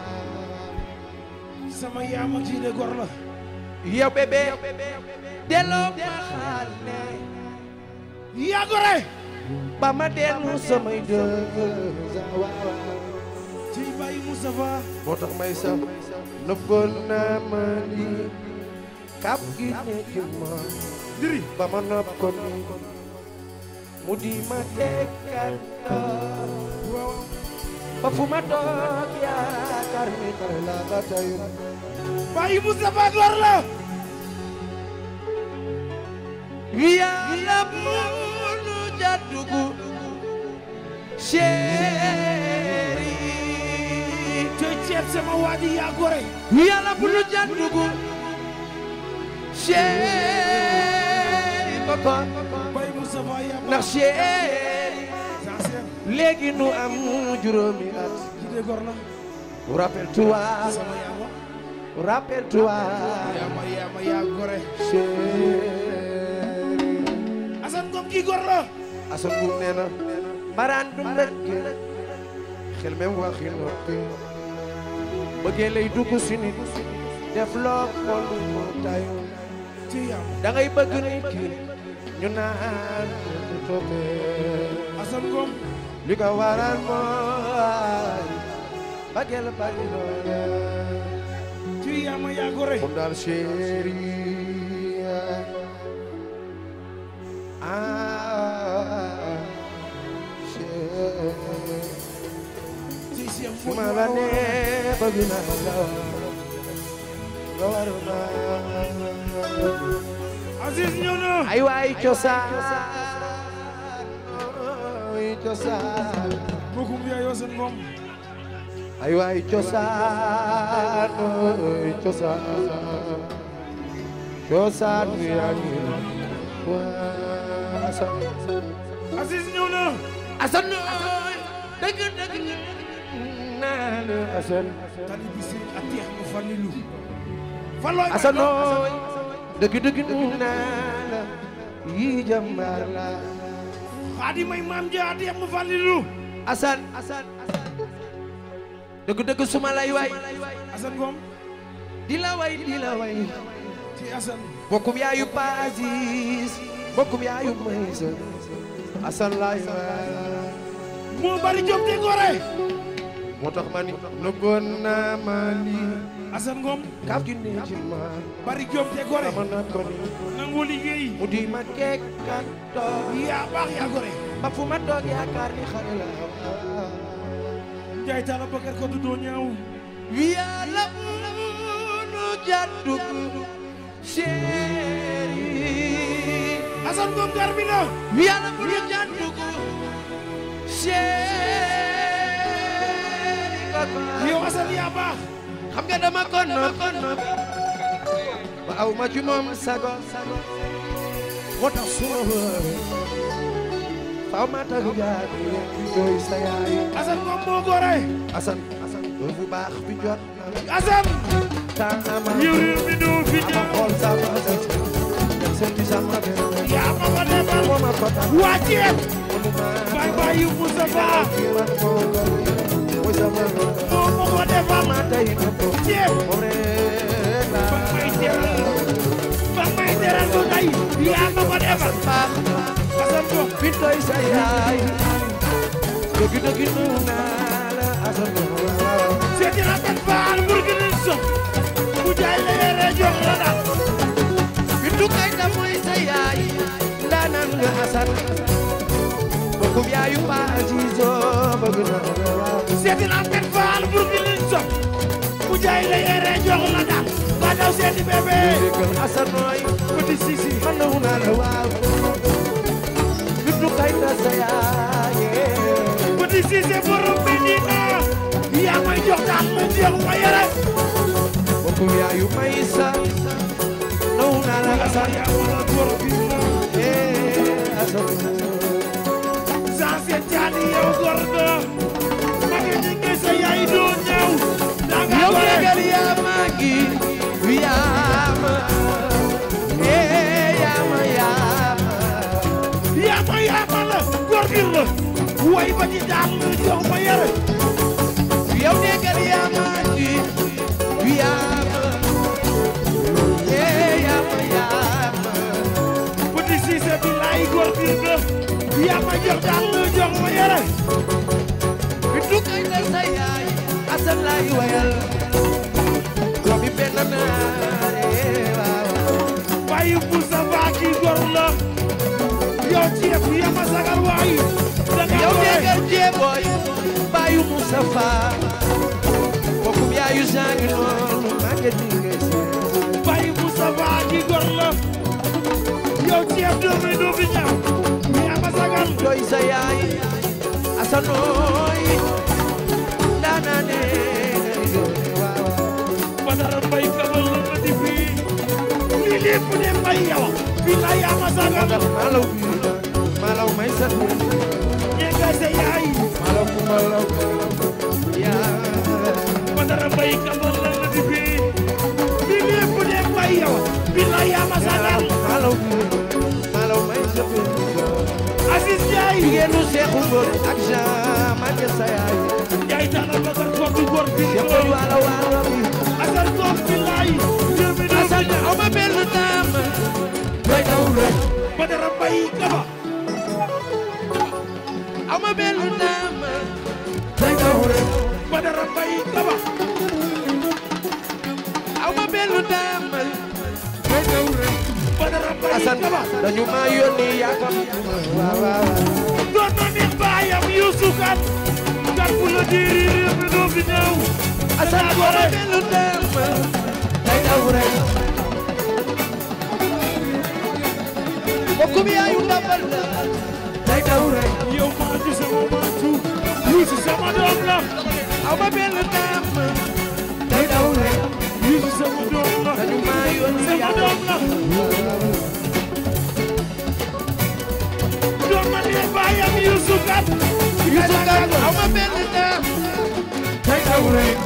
sama yaama kii de gor la yow bébé delloo ma xaale yaa gore ba ma dellu samay dëgg ci bàyyi Moustapha moo tax may sax nëbboon naa ma ni kap gi nekk ma diri ba ma nopp ko ni mu di ma tekkat ba fu ma toog yaakaar ni xale la ba tey bàyyi Moustapha gor la yàlla munu jàddugu chéri te ceeb sama waadi yaa gore yàlla munu jàddugu chéri koko bàyyi Moustapha yaa ma ndax chéri sincère léegi nu am juróomi at kii de gor la rappelle-toi sama yaama rappelle-toi yaama yaama yaa gore chéri Assane Ngom kii gor la Assane Ngom nee na mbaraan du mbëgg xel même waxi noppi bëggee lay dugg si nit def loo ko lu mu tayu ci yam da ngay bëgg nit ki ñu naan du toppee Assane Ngom li ko waral mooy bëggeel bari doole ci yam yaa gore kon daal chéri ah chéri ci siyam su ma la nee bëgg naa la nga war ma Aziz ñëw na ay waay cosaan ay cosaan bokum yaay Assane Ngom ay waay cosaan ay cosaan cosaan wi yaa ngi waa Asan Aziz ñëw na Asan dëgg dëgg naa la Asan tali bi si atiix mu fanilu falooy Asan nooy dëgg dëgg naa la yi jàmbaar la xaadi may maam ja atiix mu fanilu Asan Asan dëgg dëgg suma lay way Assane Ngom di la way di la way ci Assane bokkum yaayu Paasis bokkum yaayu Maysa Asan lay way moo bari jom te gore moo tax ma ni nëbboon naa ma lii Assane Ngom kaaf gi ne ci ma bari jom te gore dama na ko ni nangoo liggéey mu di ma keek kan toog yaa baax yaa gore ba fu ma toog yaakaar ni xale la Njaay Talla Bakar ko du doo ñaaw yàlla nu jàddug chéri Assane Ngom gar bi na yàlla bu nu jàddug chéri kaka yow Assane yaa baax xam nga dama ko nopp ba aw ma ci moom sago moo tax suma wëree faaw ma tagu jaabi di doy sa yaay Assane Ngom moo gore Asan Asan doo bu baax bi jot na Assane temps ama yow réew mi doo fi ama ñaaw xool sama sët dem seeti sama benn yaa ma ko defal moo ma ko tax waa Thiès mënu ma bay bay yu Moustapha kii man moo gën mooy sama moo ma ko defal ma tey na ko Thiès moom rek la ba may teral ba may teral ko tey yaa ma ko defal baax na Assane Ngom bi doy sa yaay dëgg dëgg nu naa la Asan waaw seeti na kat faal burkina so bu jaay la yere jox la daal Bintu Kayta mooy sa yaay ndaanaan nga Asan bokkum yaayu Pa Azizo bëgg na la waaw seeti na kat faal burkina so bu jaay la yere jox la daal ba daw seeti bébé déggal Asan nooy petit sisi man na naa la waaw Bintu Kayta sa yaay petit sisi borom Medina yaa may jox daal ma jox ma yere bokkum yaayu Maysa naw naa la Asan yaa wala góor bi na eh Asan sans seen caani yow góor nga ma ngi ni ngi sa yaay doo ñëw da nga yow gore déggal yaa ma ngi yaa ma eh yaa ma yaa ma yaama yaama la góor gi la way ba ci daal la jox ma yere yow déggal yaa ma ngi yaa ma eh yaa ma yaa ma petit Cissé bi laay góor gi la yaa ma jox daal la jox ma yere Bintu Kayta sa yaay Asan laay wayal doomi benn naare waaw bàyyi bu sa baa ki góor la yow ceeb yaa ma sagal waay da nga yow gore déggal jéeboy baayu Mustafa bokkum yaayu sangi noonu màgget ni ngay seen bàyyi bu sa baa ki góor la yow ceeb doomi doomi ñaaw yaa ma sagal doy sa yaay asanooy ndaanaane waaw Badara Mbaye kabal la ma di fii lii lépp de mbay yow fii la yaa ma sagal ndax malaw bi malaw may sa ñega sa yaay malaw ku malaw yaa Badara Mbaye kabal la ma di fii lii lépp de mbay yow fii la yaa ma sagal malaw bi malaw may sa Aziz Ndiaye jigéenu Seexu Mbër ak Jean Maguette sa yaay bay taala bakar góor du góor bi Cheikh Boy waalo waalo bi asal góor bi laay réew mi doo Asan aw ma benn dama day daw rek Badara Mbay Kaba aw ma benn dama day daw rek Badara Mbay Kaba aw ma benn dama day daw rek Badara Mbay Asan Kaba dañu ma yónni yaakam waaw waaw doon na nit baayam Yuusu Kan kan bu la diiri réew mi doo fi ñëw Asan aw ma benn dama day daw rek bokkum yaayu ndambal la day daw rek yow maa ci sama maatu Yuusu sama doom la aw ma benn dama day daw rek Yuusu sama doom la dañu ma yónni sama yaakam doom la doon na nit baayam Yuusu Kan Yuusu Kan aw ma benn dama day daw rek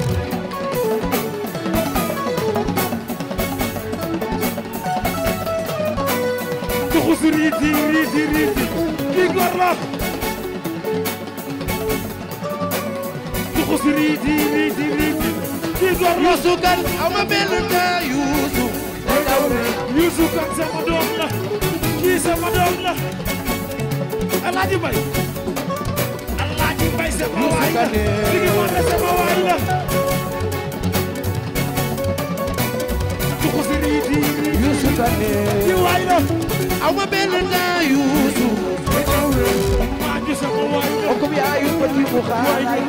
tuxus riiti riiti riiti kii góor la tuxus riiti riiti riiti kii góor la Yuusu Kan aw ma benn dama Yuusu day daw rek Yuusu Kan sama doom la kii sama doom la Alaaji Mbay Alaaji Mbay sama waay la Sigi Monde sama waay la tuxus riiti riiti Yuusu Kane kii waay la aw ma benn dama Yuusu day daw rek maa ngi sama waay la bokkum yaayu petit bu xaalaay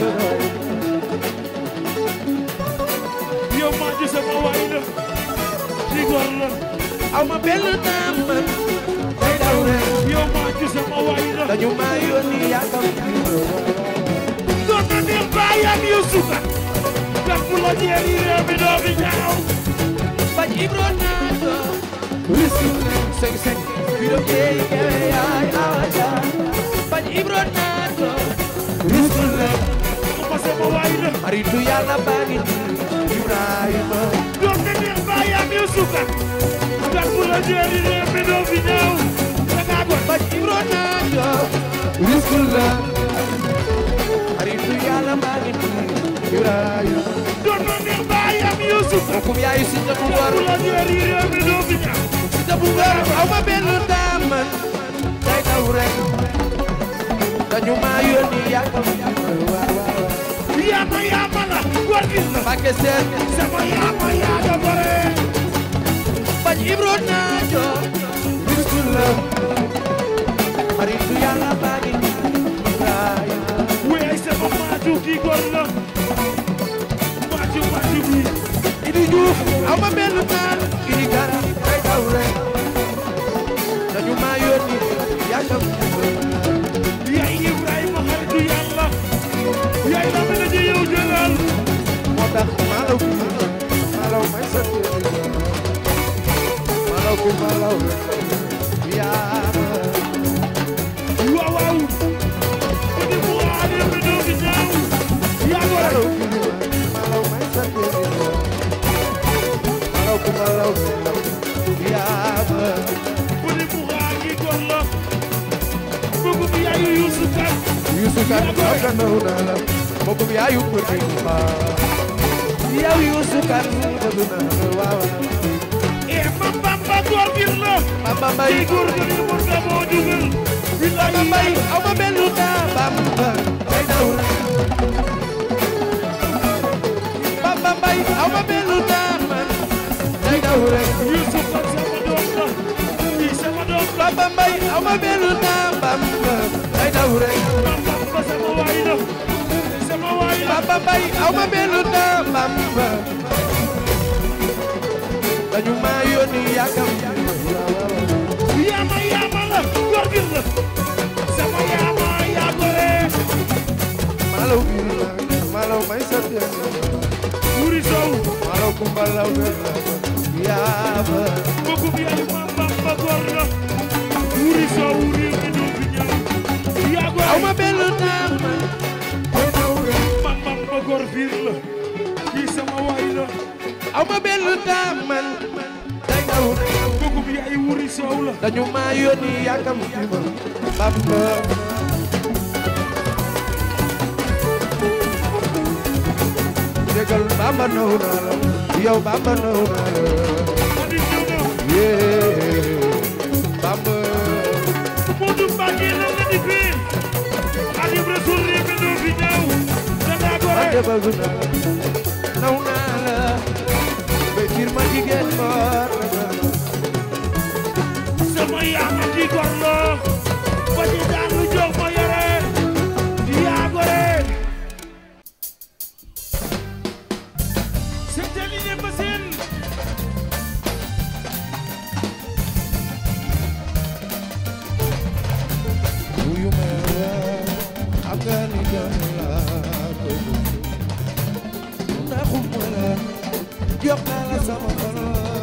yow maa ngi sama waay la kii góor la aw ma benn dama day daw rek yow maa ngi sama waay la dañu ma yónni yaakam doon na neex baayam Yuusu Kan kan bu la jeeri réew mi doo fi ñaaw bañ Ibro naato seng seng biro jeey kewe yaay aja bañ Ibro naato risul la ma sama waay la maritu yàlla baa ngi nii Ibrahima doon na neex baayam Yuusu Kan kan bu la jeeri réew mi doo fi ñaaw da ngaa bon bañ Ibro naato risul la maritu yàlla baa ngi nii Ibrahima doon na neex baayam Yuusu Kan bokkum yaayu si ta bu kan war bu la jeeri réew mi doo fi ñaaw si ta bu ngor aw ma benn dama day daw rek dañu ma yónni yaakam waaw waaw yaama yaama la góor gi la Mbàkke seen sama yaama yaaga bare bañ Ibro naato risul la maritu yàlla baa ngi nii Ibrahima wey sama maaju kii góor la maaju maaju bi Idi Juuf aw ma benn dama Idi Kara day daw rek dañu ma yónni yaakam yaay Ibrahima xaritu yàlla yaay la mën a ji yow jëlal moo tax malaw bi malaw may sa malaw bi malaw yaama waaw waaw ku di mu aade mi doo fi ñaaw yaa ko malaw rek bi malaw may sa malaw bi malaw yaama ku di mu aagi góor la bëgg bi yaayu Yuusu Kan Yuusu Kan aga naw na la mbokk bi yaayu ko di ma yow Yuusu Kan bëgg na la waaw e mam bamba góor gi la Bamba Mbay kii góor gi ni mu damoo jugal billahi Bamba Mbay aw ma benn dama Bamba day daw rek Bamba Mbay aw ma benn dama day daw rek Yuusu Kan sama doom la kii sama doom la Bamba Mbay aw ma benn dama Bamba day daw rek mam bamba sama waay la sama waay la Bamba Mbay aw ma benn dama Bamba dañu ma yónni yaakam yaama yaama la góor gi la sama yaama yaa gore malaw bi malaw may sa wuri sow malaw ku malaw yaama bëgg bi ay mam bamba góor la wuri sow wuri mi du fi ñëw yaa gore aw ma benn dama day daw rek mam bamba góor fiir la kii sama waay la aw ma benn dama day daw rek bëgg bi ay wuri sow la dañu ma yónni yaakam Bamba Bamba naw naa la yow Bamba naw naa la Adi ñëw na yee Bamba Modou Mbacke lan la di fi Xaadimu Rasuul réew mi doo fi ñëw da ngaa gore Ande bëgg naa la naw naa la Bekir ma jigéen boor sama yaam di gorlo ba ci daanu jox ma yore yaa gore seetali ne ma seen wuyu ma xam nga ni doon la bëgg naxum ma la jox naa la sama xol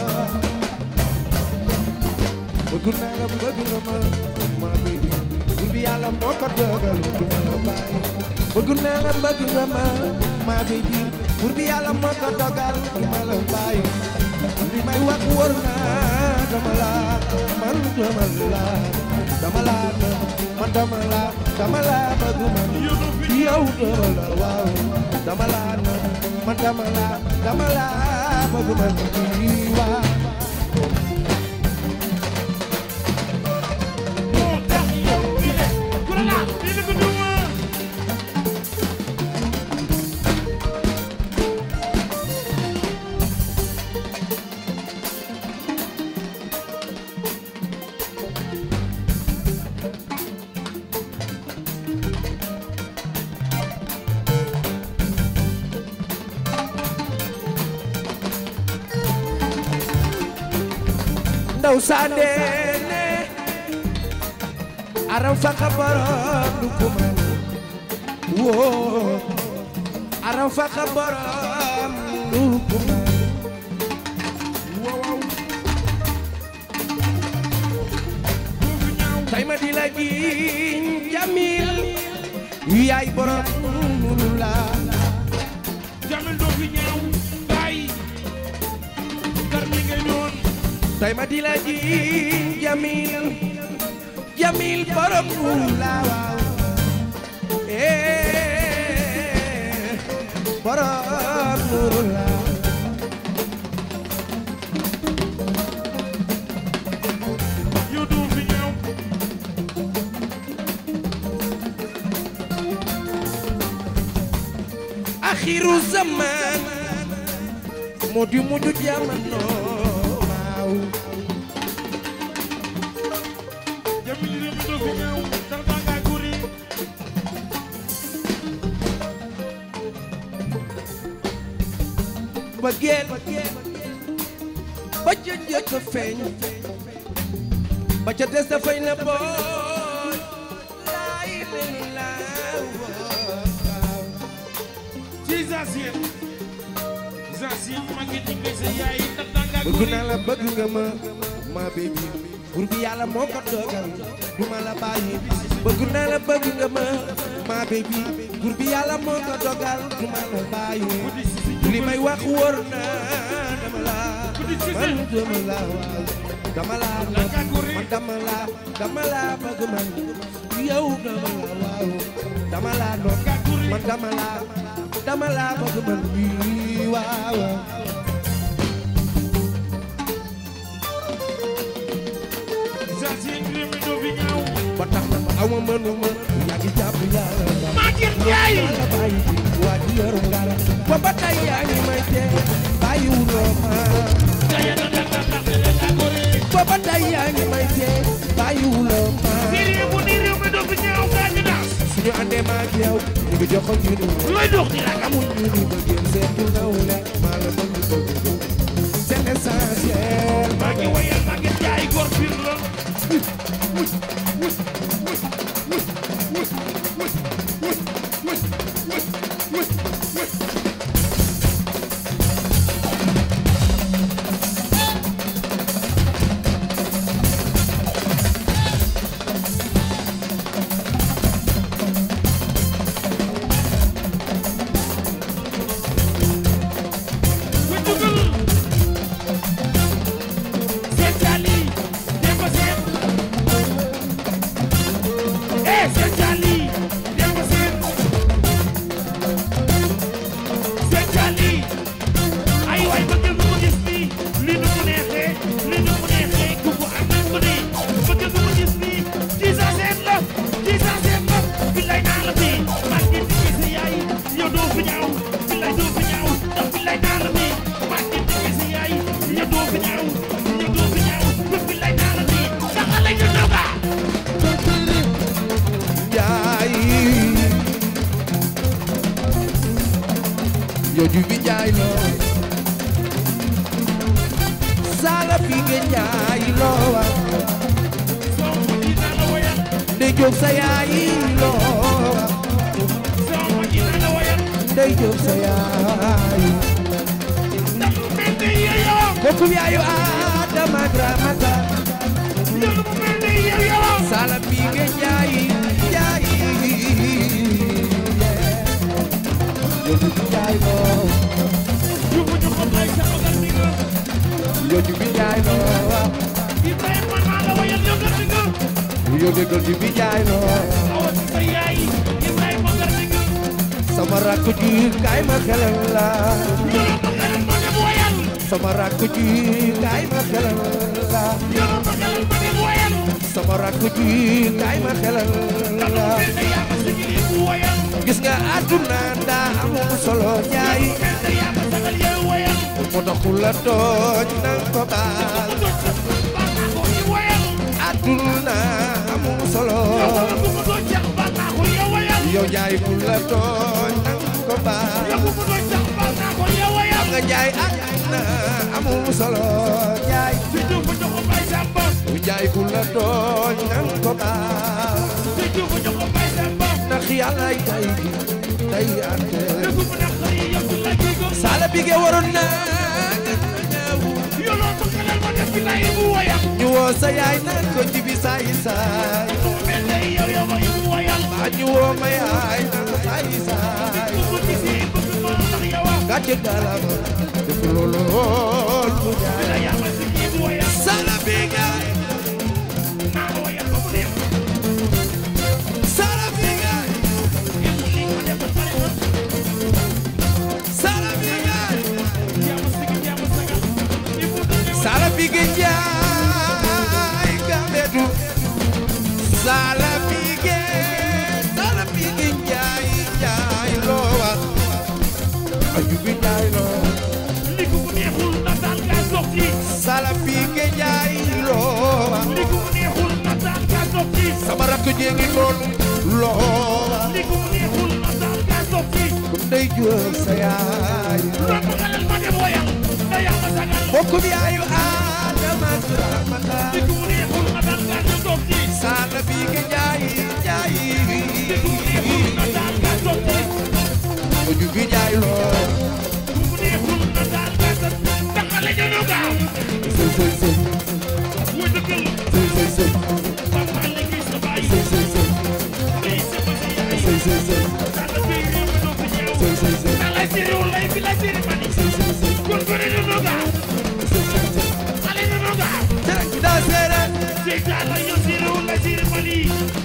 bëgg naa la bëgg nga ma ma bëgg bur bi yàlla moo ko dogal du ma la bàyyi bëgg naa la bëgg nga ma ma bëgg bur bi yàlla moo ko dogal du ma la bàyyi li may wax wóor na dama la man dama la dama la man dama la dama la bëgg man yow dama la waaw dama la man dama la dama la bëgg man waaw moo tax yow bi ne ku la laal di la ko duma ndaw sandeene aram faka borom du kuma woo aram faka borom du kuma wow tay ma di la jiin jamil yaay borom munu la jamil doo fi ñëw bàyyi kar mi ngay doon tay ma di la jiin jamil jamil borom munu la waaw eh borom munu la yow doo fi ñëw axiru zaman moo di mujj jamono waaw jamil réew mi doo fi ñëw dal baa ngaa guri bëggeel ba ca njëkk a feeñ ba ca des dafay na booy laay leen laaw ci Zacier Zacier ma ngi dinga sa yaay dal baa ngaa bëgg guri naa la bëgg nga ma ma baby bur bi yàlla moo ko dogal du ma la bàyyi bëgg naa la bëgg nga ma ma baby bur bi yàlla moo ko dogal du ma la bàyyi li may wax wóor na dama la man dama la waaw dama la man dama la dama la bëgg man yow dama la waaw dama la noon man dama la dama la bëgg man wii waaw Zacier réew mi doo fi ñëw ba tax na aw ma mënuma yaa ngi jàpp yàlla ba Maguette Ndiaye la bàyyi waa di yorum dara ba ba tey yaa ngi may tee bàyyiwuloo ma gaya dal dal dal dal dal ngaa guri ba ba tey yaa ngi may tee bàyyiwuloo ma ci réew bu ni réew mi doo fi ñëw gaa ñu daas suñu àndee ma ak yow ñu ngi joxoon ñu ni looy dox di rek amul ñu ni bëggeel seetu naw le maa la bëgg bëgg c'est l'essentiel maa ngi wayal Maguette Ndiaye góor pir la ku dugal seen taali dem ba seen njaay yow ju bi njaay loo sala bi nga njaay loo wa Sama dina la wayal ndey jóg sa yaay loo wa Sama dina la wayal ndey jóg sa yaay Dalu mel ni yow kooku yaayu Adama Dramata Dalu mel ni yow sala bi nga njaay njaay yow ju bi njaay loo Jubu jubu bay sa ogal mi nga yow ju bi njaay loo wa Ibrahima naa la wayal yow nga nga yow déggal ju bi njaay loo Awa ci sa yaay Ibrahima nga nga sama rakk ji kaay ma xelal la Yow ma xelal ma dem wayal sama rakk ji kaay ma xelal la Yow ma xelal ma dem wayal sama rakk ji kaay ma xelal Dalu la mel ni yaa ma sigili bu wayal gis nga àdduna daa amul solo jaay Mel ni yaa ma sagal yow wayal moo tax ku la tooñ nang ko baal Doj sa baax naa ko yi wayal àdduna amul solo Yow wala bu ma doon jax baax naa ko yow wayal yow jaay ku la tooñ nang ko Yow baal bu ma doon jax baax naa ko yow wayal nga jaay àdduna amul solo jaay Ci jubu jubu bay samba jaay ku la tooñ nang ko baal Ci jubu jubu bay samba ndax yàlla tay gi tay ante Dëgg bu nekk yi yëpp la jigo sala bi ge waroon na ñëw Yow loo ma xelal ma def ci lay bu wayal ñu woo sa yaay naan ko jibi saay saay Mel ni yow yow ma yi bu wayal baa ñu woo ma yaay naan ko saay saay Bëgg ci si bëgg ma ndax yow gàcce galama def loolu lool mu jaay la yaa ma sigili bu wayal sala bi ge naa la wayal ba mu neex sala bi ge Yëpp li nga def ba pare na sala bi ge yaa ma sigil yaa ma sagal Il faut que nga sala bi ge jaay gamedu sala bi ge sala bi ge jaay jaay loo wax aju bi jaay loo li ko mu neexul na daal gaa soog ci sala bi ge jaay loo wax li ko mu neexul na daal gaa soog ci sama rakk jee ngi noonu loo wax li ko mu neexul na daal gaa soog ci ku ndey jóor sa yaay loo ma xelal ma dem woyal da yaa ma sagal bokkum yaayu Adama Dramata li ko mu neexul na daal gaa soog ci sala bi ge jaay jaay li ko mu neexul na daal gaa soog ci aju bi jaay loo ku mu neexul na daal gaa soog ci ndax xale ñu gaaw sëy sëy sëy wuy dëggal sëy sëy sëy papa li gis sa baay sëy sëy sëy lii sama sa yaay sëy sëy sëy sala bi réew mi doo fi ñëw sëy sëy sëy na lay siri wala fi lay siri mani sëy sëy sëy kon ko ne ñu gaaw sëy sëy sëy xale ñu gaaw Jarak daa seere Seytaan la ñu siri wala siri mani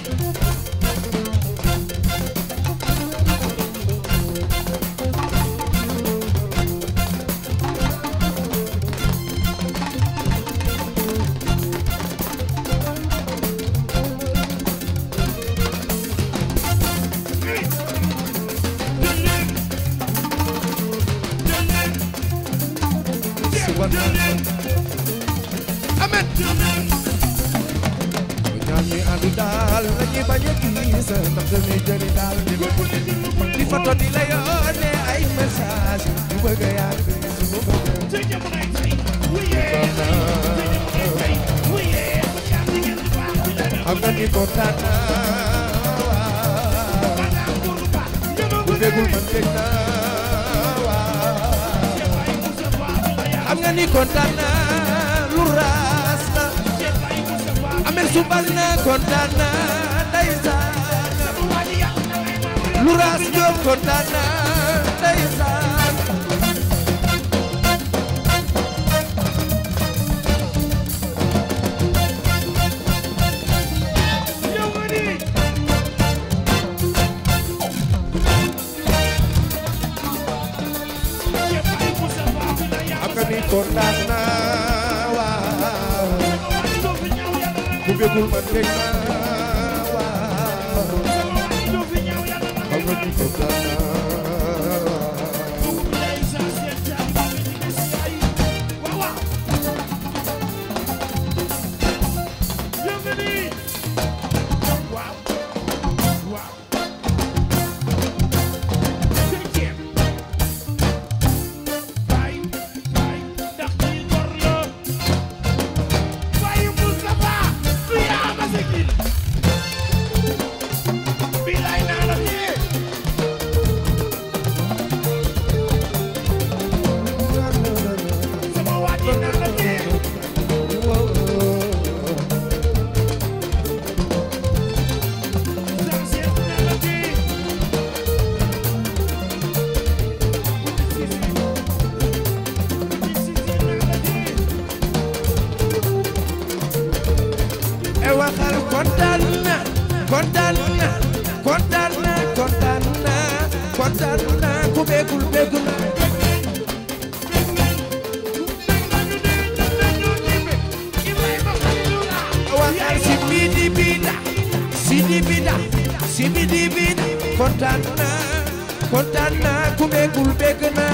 subhanallah amen ñaan mi àndu daal nañu bañ a gis ndax dañuy jëri daal di di photo di la yónnee ay message yu bëgg a yàgg suñu bëgg xam nga ni kontaan naa bu déggul man dégg naa waaw xam nga ni kontaan naa lu raas la amel subal na kontaan naa ndeysaan lu raas jóob kontaan naa ndeysaan xam nga ni kontaan naa waaw bu déggul man dégg naa waaw xam nga ni kontaan naa kontaan na kontaan na kontaan na ku beegul beegu na waxal si bidi bida si di bida si bidi bida kontaan na kontaan na ku beegul beeg na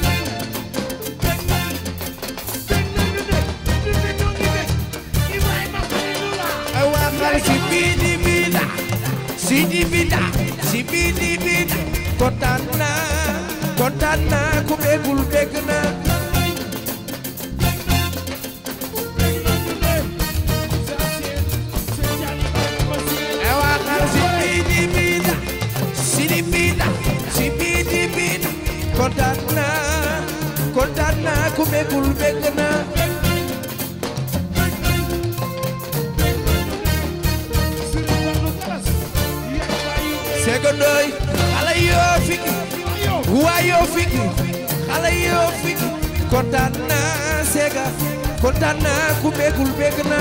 waxal si bidi bida si di bida si bidi bida kontaan na kontaan na ku beegul beeg na waxal si bidi bida si di bida si bidi bida kontaan na kontaan na ku beegul beeg na secondoy xale yoo fiki waa yoo fiki xale yoo fiki kontaan naa sega kontaan naa ku beegul beeg na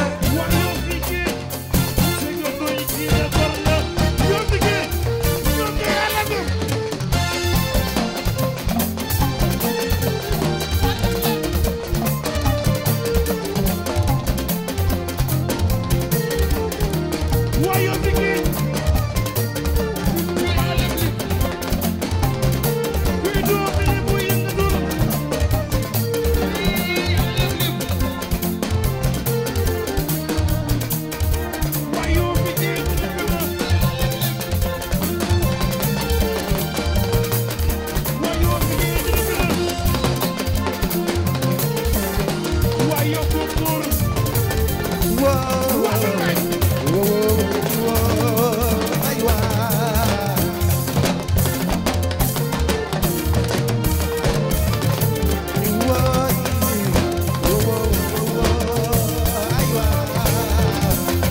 Wow, wow, wow, ay waa. Wow, wow, wow, ay waa.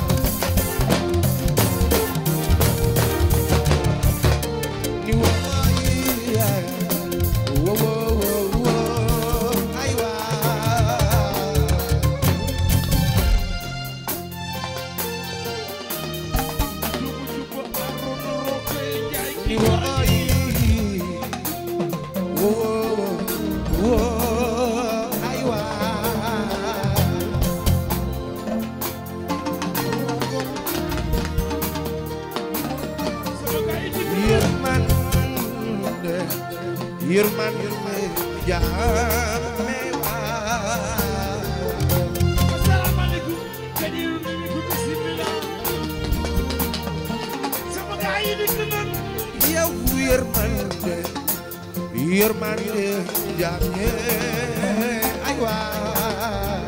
Ni waay, wow, wow, wow, ay waa. Ni waay, wow, wow, ay waa. Yërmande yërmande jaame waa yow yërmande yërmande jaame ay waa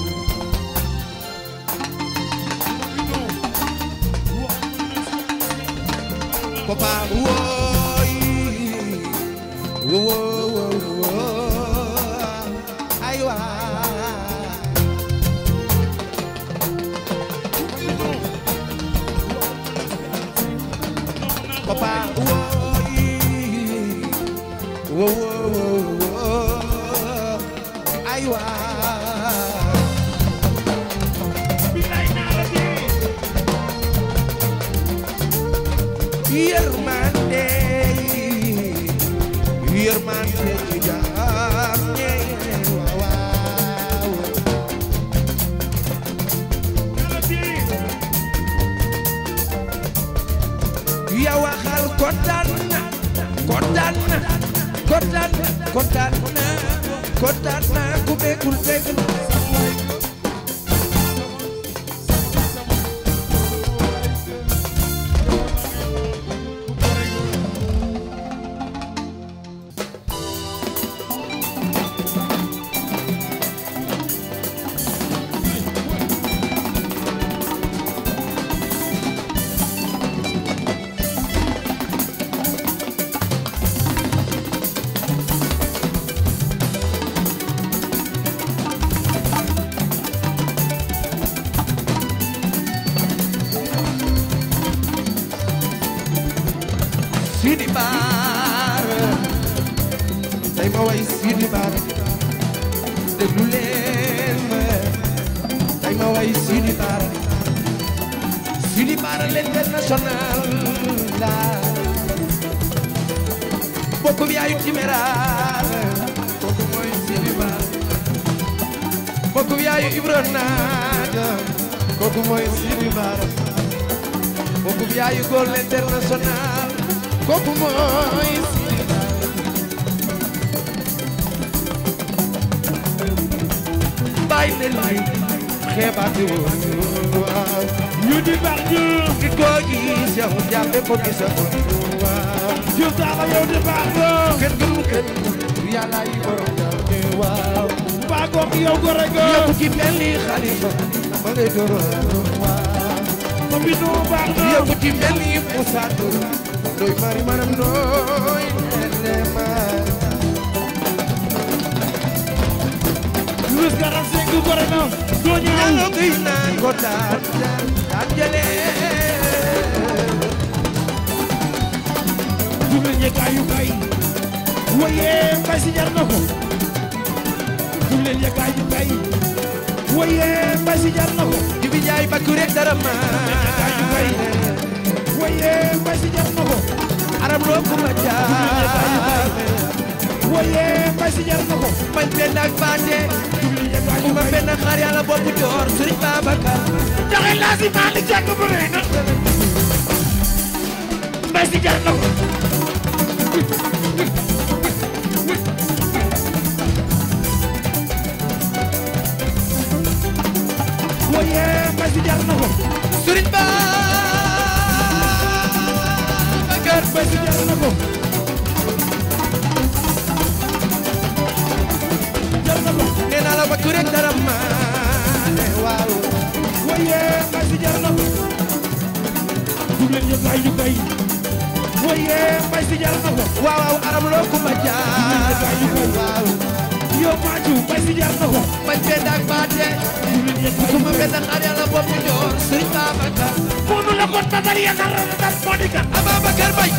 papa wooy wo wo wo ay waa papa wooy wo wo wo ay waa yërmande yërmande jaam ñe waaw ya waxal kontaan na kontaan na kontaan na kontaan na kontaan na ku beegul beegul Sidi Baar tey ma way Sidi Baar déglu leen ma tey ma way Sidi Baar Sidi Baar l'international la mbokkum yaayu timéral kooku mooy Sidi Bara mbokkum yaayu Ibro Naata kooku mooy Sidi Bara mbokkum yaayu Gol International kooku mooy Sidi Bara bàyyi ne lay xeebaate woon waaw ñu di baax ñu ki ko gis yow jàppe ko gis waaw ñu taala yow di baax la kenn gënu kenn yàlla yi borom jàppe waaw baa goog yow gore nga yow ki mel ni xalifa ma ngay doro waaw ma bi nu baax na yow ki mel ni Moussa Ndour doy mari manam nooy nene ma Louis Garan Seck gore na doo ñaaw ñalo ngay naan ko daan daan jëlee jublu ñekaayu kay waye mbay si jar na ko jublu ñekaayu kay waye mbay si jar na ko jibi jaay bakku rek dara ma waye mbay si jar na ko aram loo ko ma jaay waye mbay si jar na ko bañ benn ak baate jublu ñekaayu bu ma kay benn xaar yàlla boppu joor Sëriñ Babacar joxe laa si Malick Diack bu rëy na mbay si jar na ko waye mbay si jar na ko Sëriñ Babacar mbay si jar na ko jar na ko nee naa la bakku rek dara ma waaw waye mbay si jar na ko jublu ñekaayu kay waye mbay si jar na ko waaw waaw aram loo ko ma jaay waaw yow Maaju mbay si jar na ko bañ benn ak baate jublu ñekaayu bu ma benn xaar yàlla boppu joor Sëriñ Babacar Moonu la ko tatal yaakaar na dal moo di kan Ababacar Bay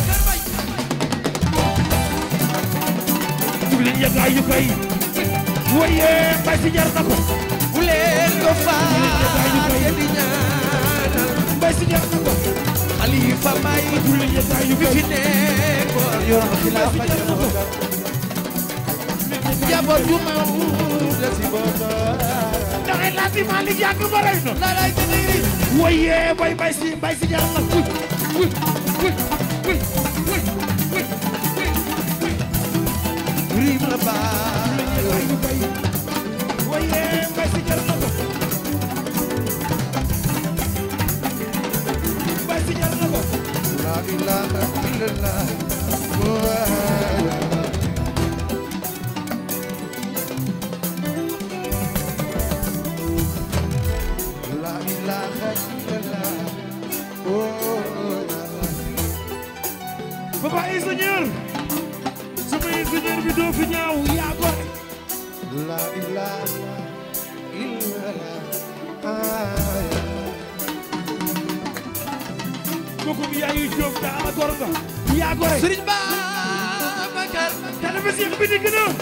jublu ñekaayu kay waye mbay si jar na ko bu leen ko faate di ñaanal mbay si jar na ko Xalifa Bay jublu ñekaayu bi kay fi nekkoon yor xilaafa jaboot ju ma la si boota ndaxe laa si Malick Diack ba rëy na la lay tëddee waye bay mbay si mbay si jar na ko wuy wuy wuy wuy wuy wuy rim la baay ñekaayu kay waye mbay si jar na ko mbay si jar na ko la ilaha illallah la ilaha illallah Papa ingénieur sama ingénieur bi doo fi ñaaw yaa gore la ilaha illallah kooku yaayu Jóob daana gor nga yaa gore Sëriñ Babacar télévision bi digg na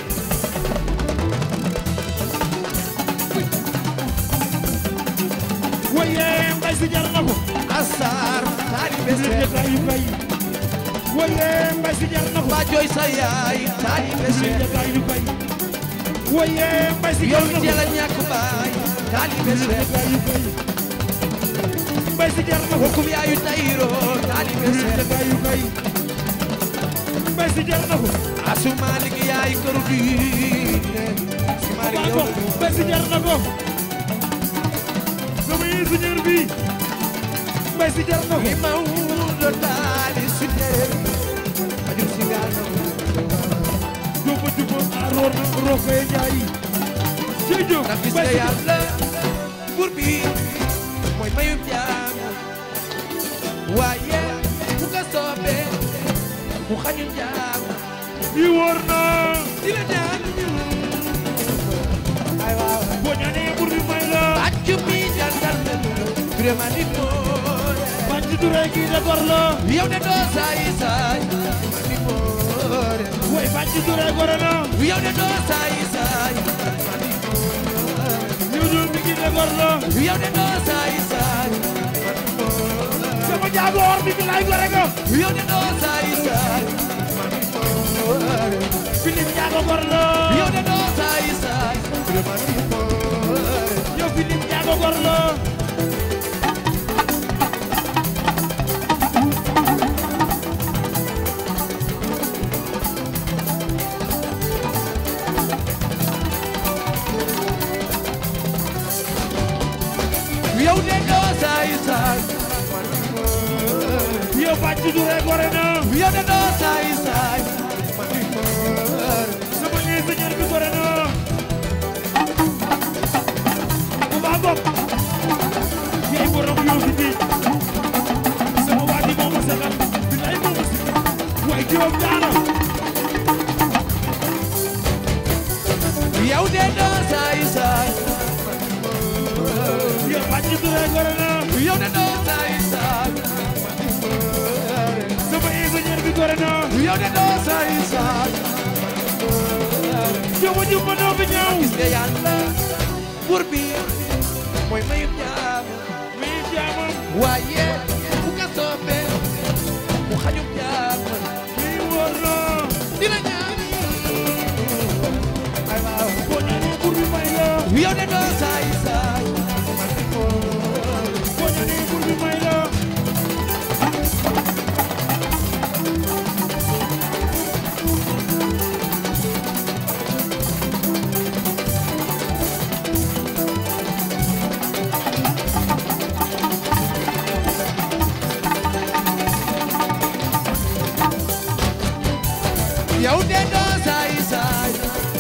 waye mbay si jar na ko Asar taalibe Sëriñ Seex Jataayu Mbay waye mbay si jar na ko ba jooy sa yaay taalibe Sëriñ Seex Jataayu Mbay waye mbay si jar yow na ko teel a ñàkk baay taalibe Sëriñ Seex Jataayu Mbay mbay si jar na ko bokkum yaayu tayro taalibe Sëriñ Seex Jataayu Mbay mbay si jar na ko asu Malik yaay këru diine si Malik baa yow ko mbay si jar na ko sama ingénieur bi mbay si jar na ko li Mawdo taali si tere ajur si gaal na Jóoba juba a roor na rokoy njaay ci jóg ndax gis nga yàlla buur bi mooy mayum jaam waaye bu ko soobee mu xañu jaam bi wóor na di la ñaan ay waaw boo ñaanee bur bi may la bàcc mi jàndal na vraiment nit mooy man ci duree kii de gor la yow de doo saay saay man nit mooy way man ci duree gore na yow de doo saay saay man nit mooy ñu dul mi kii de gor la yow de doo saay saay sama jaago or bi bi lay gore nga yow de doo saay saay man nit mooy Njaago gor la yow de doo saay saay yow Philippe Njaago gor la yow de doo saay saay yow Bàcc Dure gore na yow de doo saay saay sama ingénieur bi gore na bu baax bopp yaay borom yow fi di sama waa ji moo ma sagal bilaay moo ma si waaye juróom daana yow de doo saay saay yow Bàcc Dure gore na yow de doo saay saay sama ingénieur bi gore na yow de doo saay saay yow ma jub ma doo fi ñëw gis nga yàlla buur bi mooy mayub jaam mi jaamam waaye bu ko soobee mu xañub jaam mi wóor na dina ñaan ay waaw boo ñaanee bur bi may la yow de doo saay saay boo ñaanee bur bi may la yow de doo saay saay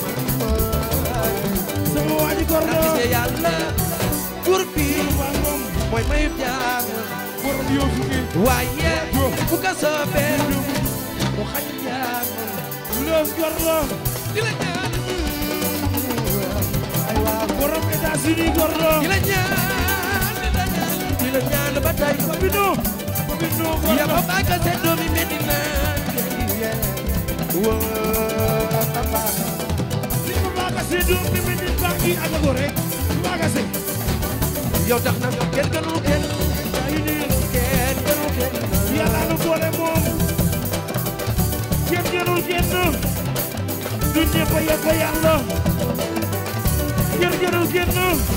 sama waa ji gor ndax la gis nga yàlla buur bi waa moom mooy mayub jaam borom yow fi ngi waaye bu ko soobee mu xañub jaam loos gor la dina ñaan ay waaw borom États-Unis gor la dina ñaan dina ñaan dina ñaan ba tey Papino Papino gor ya la ba baaga seen doomi Medina wa tamba li ma baaga see doom bi mel ni baa ngi ak a gore baaga see yow tax na kenn gënul kenn ay nii kenn gënul kenn yàlla nu boole moom kenn gënul kenn du ñëpp a yegg yàlla kenn gënul kenn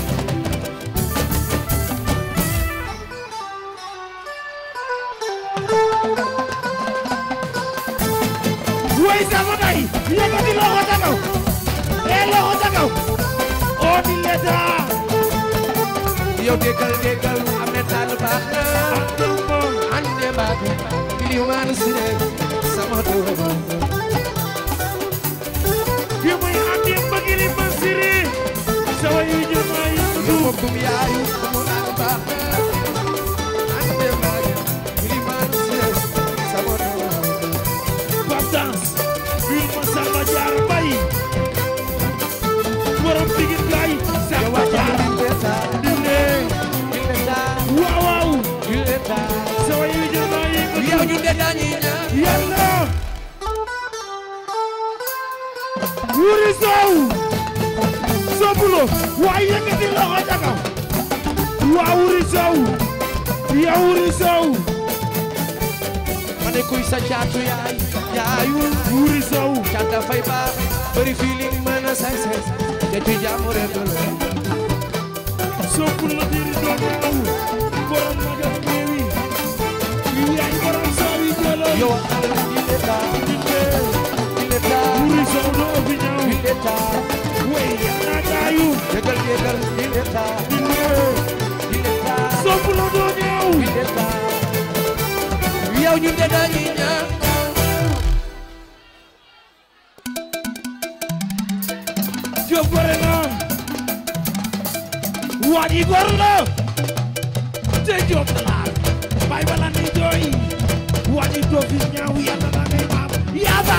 way sama day yëkkati loxo ca kaw ee loxo ca kaw oo di leta yow déggal déggal am na tànn baax na andul moom ande baax ilimaan sire sama doom ki muy andi mbëggili ma siri sawa yu ñu ma yow yëngu mbokkum yaayu mu naan baax na ande baax ilimaan sire sama doom Babdans biir ma Samba Jaar Mbay borom digin gaay Samba Jaar dinde waaw waaw sawa yu ñu ma yëngu yow ñu de dañuy ñaan yàlla wuri sow sobulo waay yëkkati loxo ca kaw waa wuri sow ya wuri sow ma ne kuy sa caatu yaay yaayul wuri sow caata fay baax bëri feeling mën a say say te ci jàmm rek la sobulo diri doomu borom magal keewi yaay borom sow yi jëlo yow al il est tard il est tard wuri sow doo fi ñëw il est tard wey yana gaayu déggal déggal il est tard il est tard sobulo doo ñëw il est tard yow ñu de dañuy ñaan Jóob gore na waa ji gor la te Jóob dalaar bay bala ni jooy waa ji doo fi ñaaw yàlla la ngay maam yaaba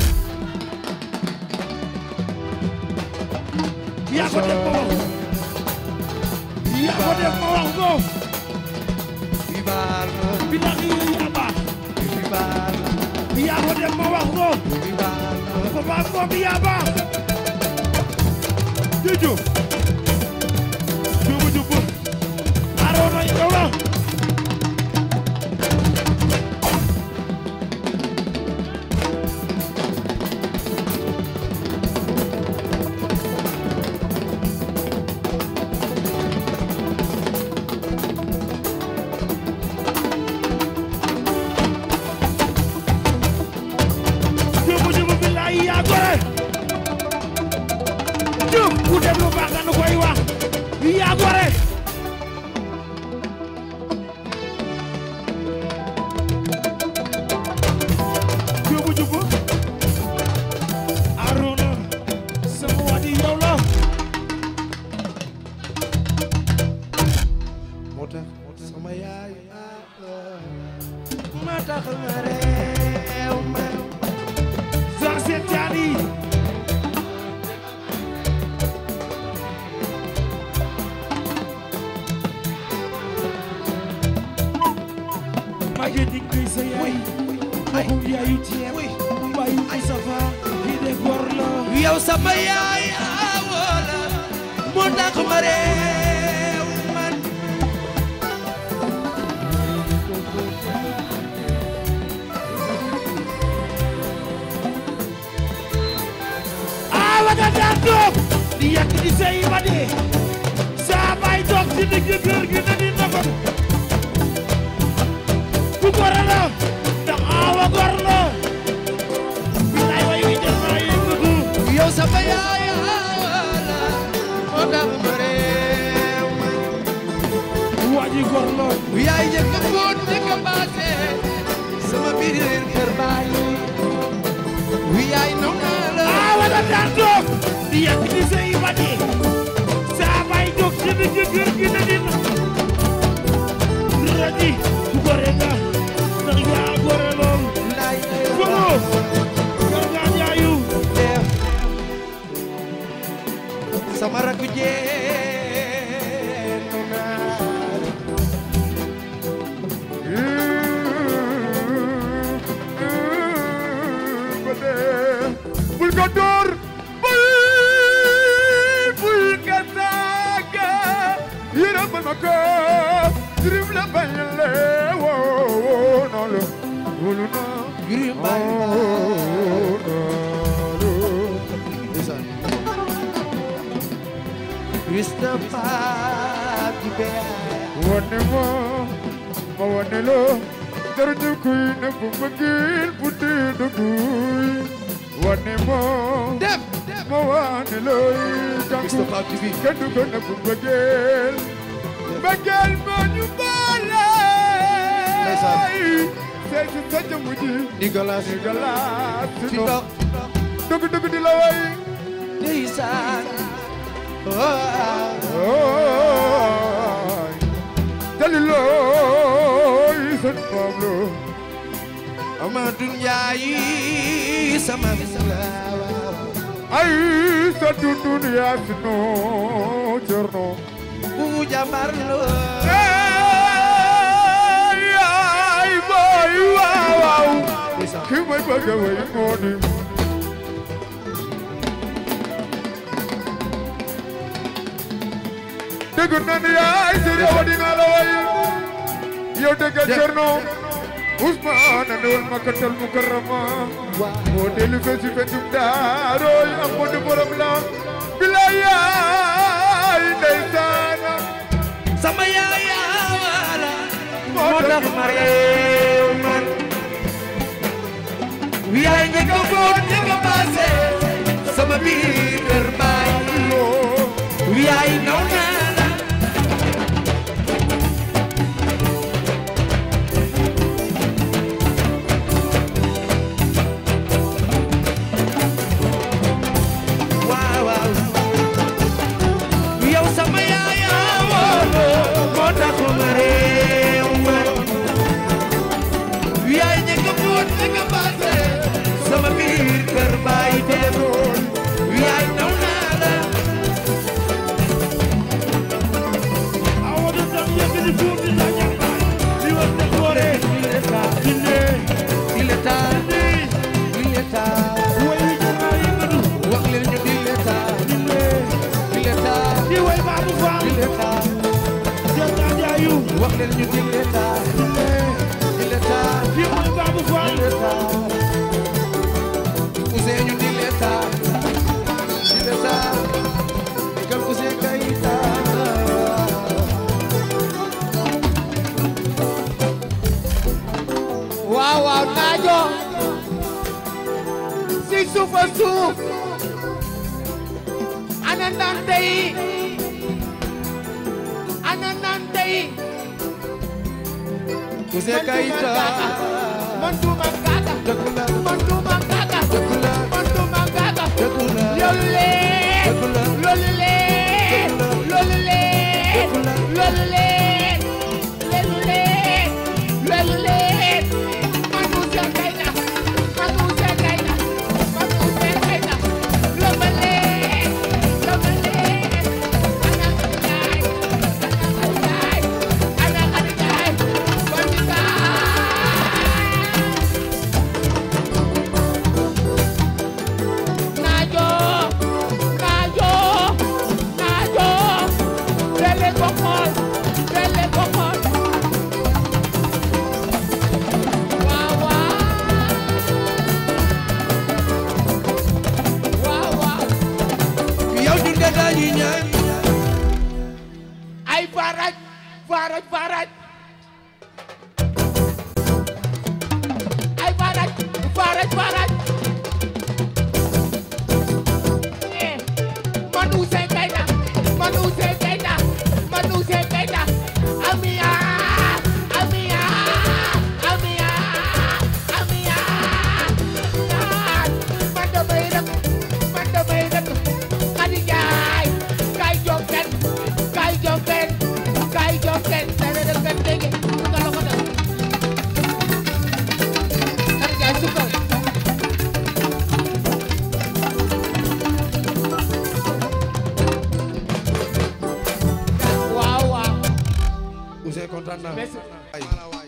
yaa ko def ma wax yaa ko def ma wax ko Vival bilahi yaaba Vival yaa ko def ma wax ko Vival papa ko bi yaaba Jojo Jojo Jojo Arona yow la yaa gore Diouf ku def lu baax nga nu koy wax yaa gore jubu jubu Aruna sama wadi yow la moo tax sama yaay ma tax ma réew ma Jean Sène Diané Maguette di koy sa yaay waxu yaayu ceeb baayu Moustapha kii de góor la yow sama yaay awoola moo tax ma réew man awa nga daan toog di yàq di sey ba dee saa bay toog ci digg kër gi na di ndogal ku góor la ndax awa góor la bilaay way wi jar naa yëngatu yow sama yaay awoola moo tax ma réew man waa ji góor la yaay njëkk a fóot njëkk a baase sama biir kër baay wi yaay naw naa la awa nga daan toog di yàq di sey ba dee saa bay toog ci digg kër gi na di ndogal raji ku góor nga ndax yaa góor lool laay Folo góor nga jaayu def sama rakk jeen naw naa la bul ko door bul bul ko saaga yërëmal ma ko jirim la bañ le woo non la wulu na Girim baay Ndeysaan Christophe di beyaay wane ma ma wane la dara ñu kuy ne bu bëggil bu dee dëgguy wane ma Def ma wane lay jànku Christophe TV kenn du ko ne bu bëggeel bëggeel ma ñu boole Ndeysaan. seet si sa jëmm ji Nicolas si galaas si ci ndox ndox dëgg dëgg di la way Ndeysaan Oh, ooy dalilooy seen Pablo Amadou Ndiaye sama waaw ay sa dundun yaa si noo cerno bu jàmbar lo ay boy waaw waaw Ndeysaan ki may bëgg a way moo di dégg naa ne yaay sëriñ wa dinaa la way yow dégg cerno Ousmane andewal makkatal mukarrama moo dellu fe si fetum daarooy am mo di borom la bilaay yaay ndeysaana sama yaay wala moo tax ma réew man yaay njëkk a boot njëkk a paase sama biir kër baay yaay naw naa la waaw waaw yow sama yaay wala moo tax ma réew man yaay njëkk a boot njëkk a paase sama biir kër baay teewoon yaay naw naa la awadu tam yëg di fuur di la jàmbaay di wax ne góore dinde il est tard il est tard way wi jar naa yëngatu wax leen ñu il est tard dinde il est tard di way baabu faam il est tard jar naa jaayu wax leen ñu il est tard dinde il est tard di way baabu faam il est tard Ousseynou il est tard il est tard Kal Ousseyn Keita waaw waaw naajo si suufa suuf ana nante yi ana nante yi Ouzin Keita man duma gaga dëgg la man duma gaga dëgg la man duma gaga dëgg la loolu lee dëgg la loolu lee loolu lee loolu lee loolu lee loolu lee man Ouzin Keita man Ouzin Keita man Ouzin Keita loolu lee loolu lee ana Khady Ndiaye ana Khady Ndiaye ana Khady Ndiaye Bandika naajo naajo naajo dele ko xool dele ko xool waaw waaw waaw waaw yow ñun de dañuy ñaan ay faraj faraj faraj ay faraj faraj faraj eh man Ouzin Keita man Ouzin Keita man Ouzin Keita amiya amiya amiya amiya man damay rek man damay rek Khady Ndiaye kay jóg kenn kay jóg kenn kay jóg kenn dara def kenn dégg nga la ko def Khady Ndiaye sukkal waaw waaw Ouzin kontaan naa Merci. ay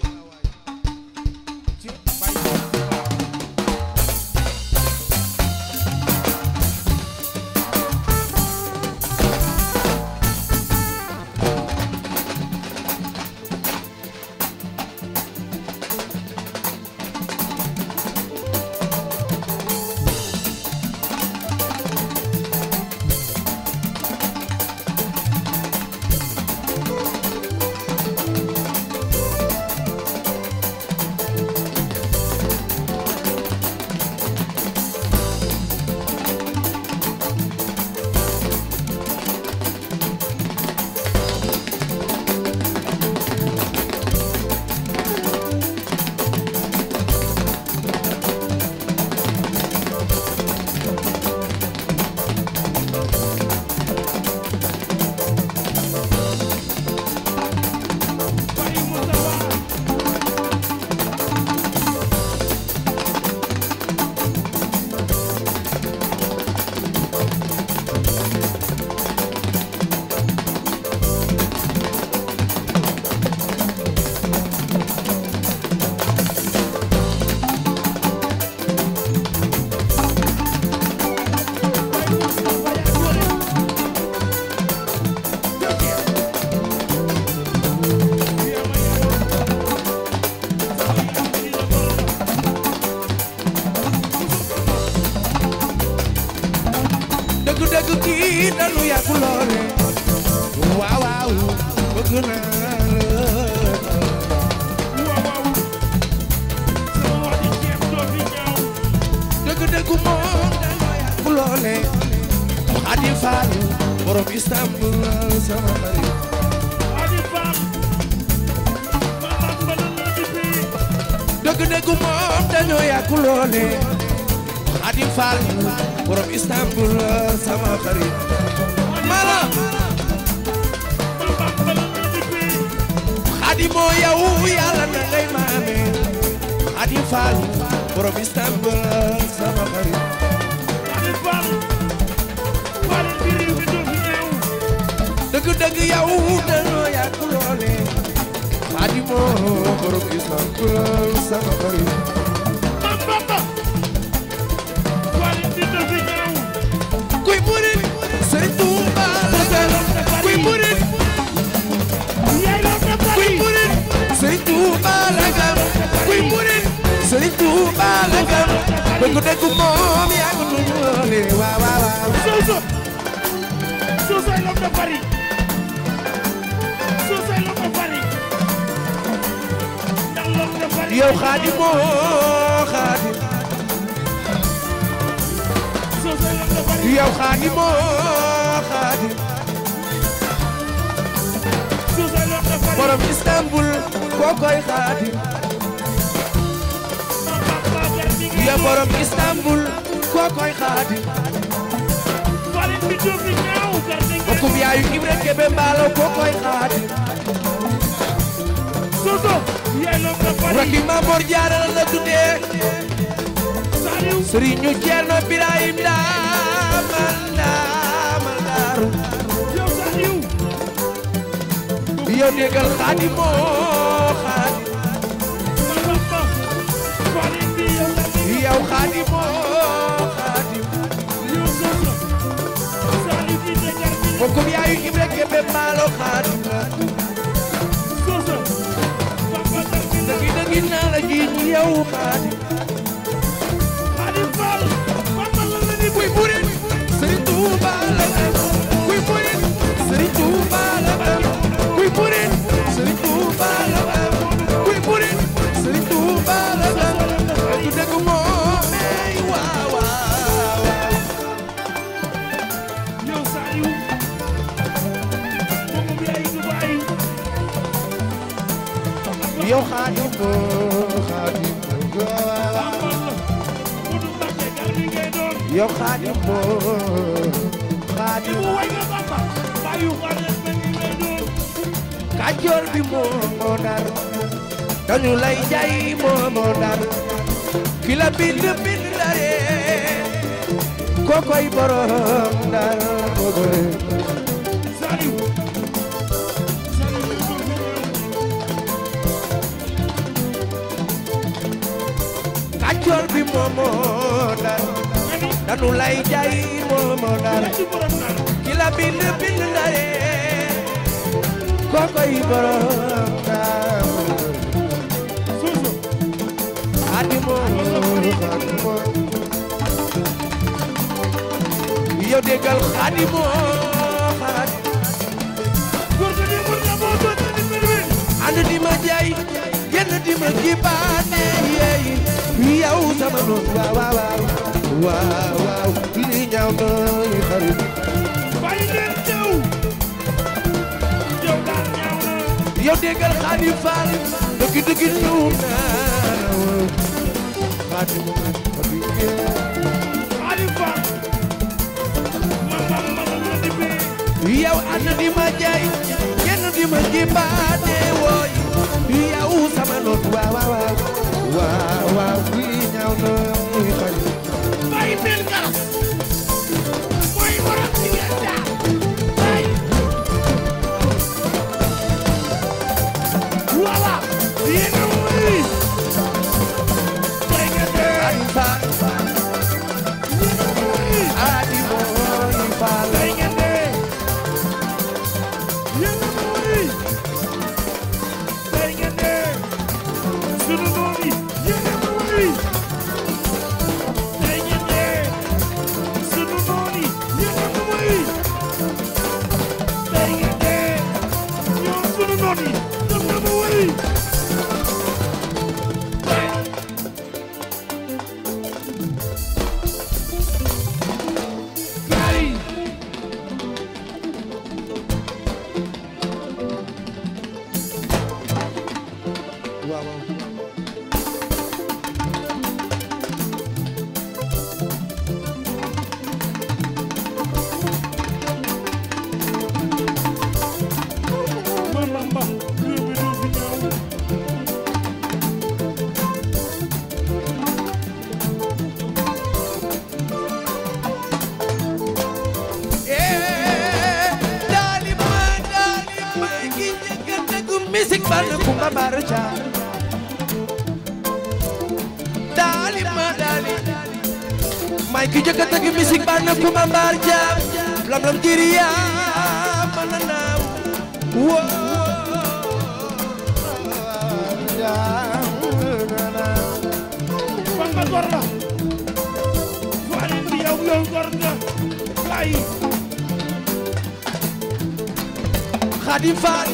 dëgg dëgg kii dalu yàgg loole waaw waaw bëgg naa la dëgg dëgg moom dalu yàgg loole Xadi Faal borom Istanbul sama xarit dëgg dëgg moom dañoo yàgg loole Xadi Faal borom Istanbul sama xarit mala Xadi moo yow yàlla na ngay maame Xadi Faal borom Istanbul sama xarit dëgg dëgg yow dañoo yàgg loole Xadi moo borom Istanbul sama xarit kuy murit Sëriñ Tuuba la gën kuy murit kuy murit Sëriñ Tuuba la gën kuy murit Sëriñ Tuuba la gën dëgg dëgg moom yaa ko tudd loole waaw waaw waaw Soso Soso est l'homme de Paris Soso est l'homme de Paris ndax l'homme de Paris yow Xadi moo Xadi xaadimo xaadim Suusa loo ko fari borom Istanbul kookoy xaadim ma papa garmi ngi ya borom Istanbul kookoy xaadim farin bi jóg di ñaaw garmi ngi bokkum yaayu Ibra Kebe mbaalo kookoy xaadim Suusa yaay loo ko fari rakki Mamor Jaara la tuddee Saliou Sëriñu Ceerno Birahim daamal daamal daaru yow Saliou yow déggal xaadimo xaadim ma papa farin bi yow garmi ngi yow xaadimo xaadim yow Suusa Saliou di ne garmi ngi bokkum yaayu Ibra Kebe mbaalo xaadim la Suusa papa garmi ngi dëggi dëggi naa la jiiñ yow xaadim Xaadim Fall papa la la ni kuy murit Sëriñ Tuuba la am kuy murit Sëriñ Tuuba la am kuy murit Sëriñ Tuuba la am kuy murit Sëriñ Tuuba la am du dëgg moomey waaw waaw yow Saliou moom bi ay Dubaay yow xaadim xaadim Papa la Modou Mbacké garmi ngay doon yow xaadim xaadim mu way nga papa bayu xaalis ba ni ngay doon Kajoor bi moo moo dar dañu lay jaay moo moo dar ki la bind bind dare kokoy borom dar kokoy Saliou Saliou ñu ko fi ñëw Kajoor bi moo moo dar nga ni dañu lay jaay moo moo dar la ci borom naan ki la bind bind dare kokoy borom dar Suusa Adimo Adimo yow déggal Adimo Adimo góor ga ni mën na moo doon ni mbir mi ànd di ma jaay génn di ma jibaane yeey yow sama noon waaw waaw waaw waaw li ñaaw nooy xarit bàyyi leen ñëw yow daal ñaaw na yow déggal Xaadim Faal dëgg dëgg ñëw naa Xaadim Xaadim Xaadim Fall ma mam ma la la di bi yow ànd di ma jaay génn di ma jibaane wooy yow sama noon waaw waaw waaw waaw li ñaaw nooy xarit bàyyi leen garas mooy waral ci ngeen jaar bàyyi voilà yéen a wuy tey nga dee Xaadim Faal wuy Xaadim mooy Faal tey nga dee yéen a wuy tey nga dee sunu noon yi yéen a wuy tey nga dee sunu noon yi yéen a wuy tey nga dee ñoom sunu noon yi ñoom ñoo ma wuy Gay waaw waaw man Bamba réew mi doo fi ñëw Dalima dalima gi njëkk a tegu musique ban Kumba Bara Caam Dalima dali may ki njëkk a tegu musique ban Kumba Bara Caam lam lam jiriya man na naaw wo Bamba gor la Farin bi yow yow gor nga Gay Xaadim Faal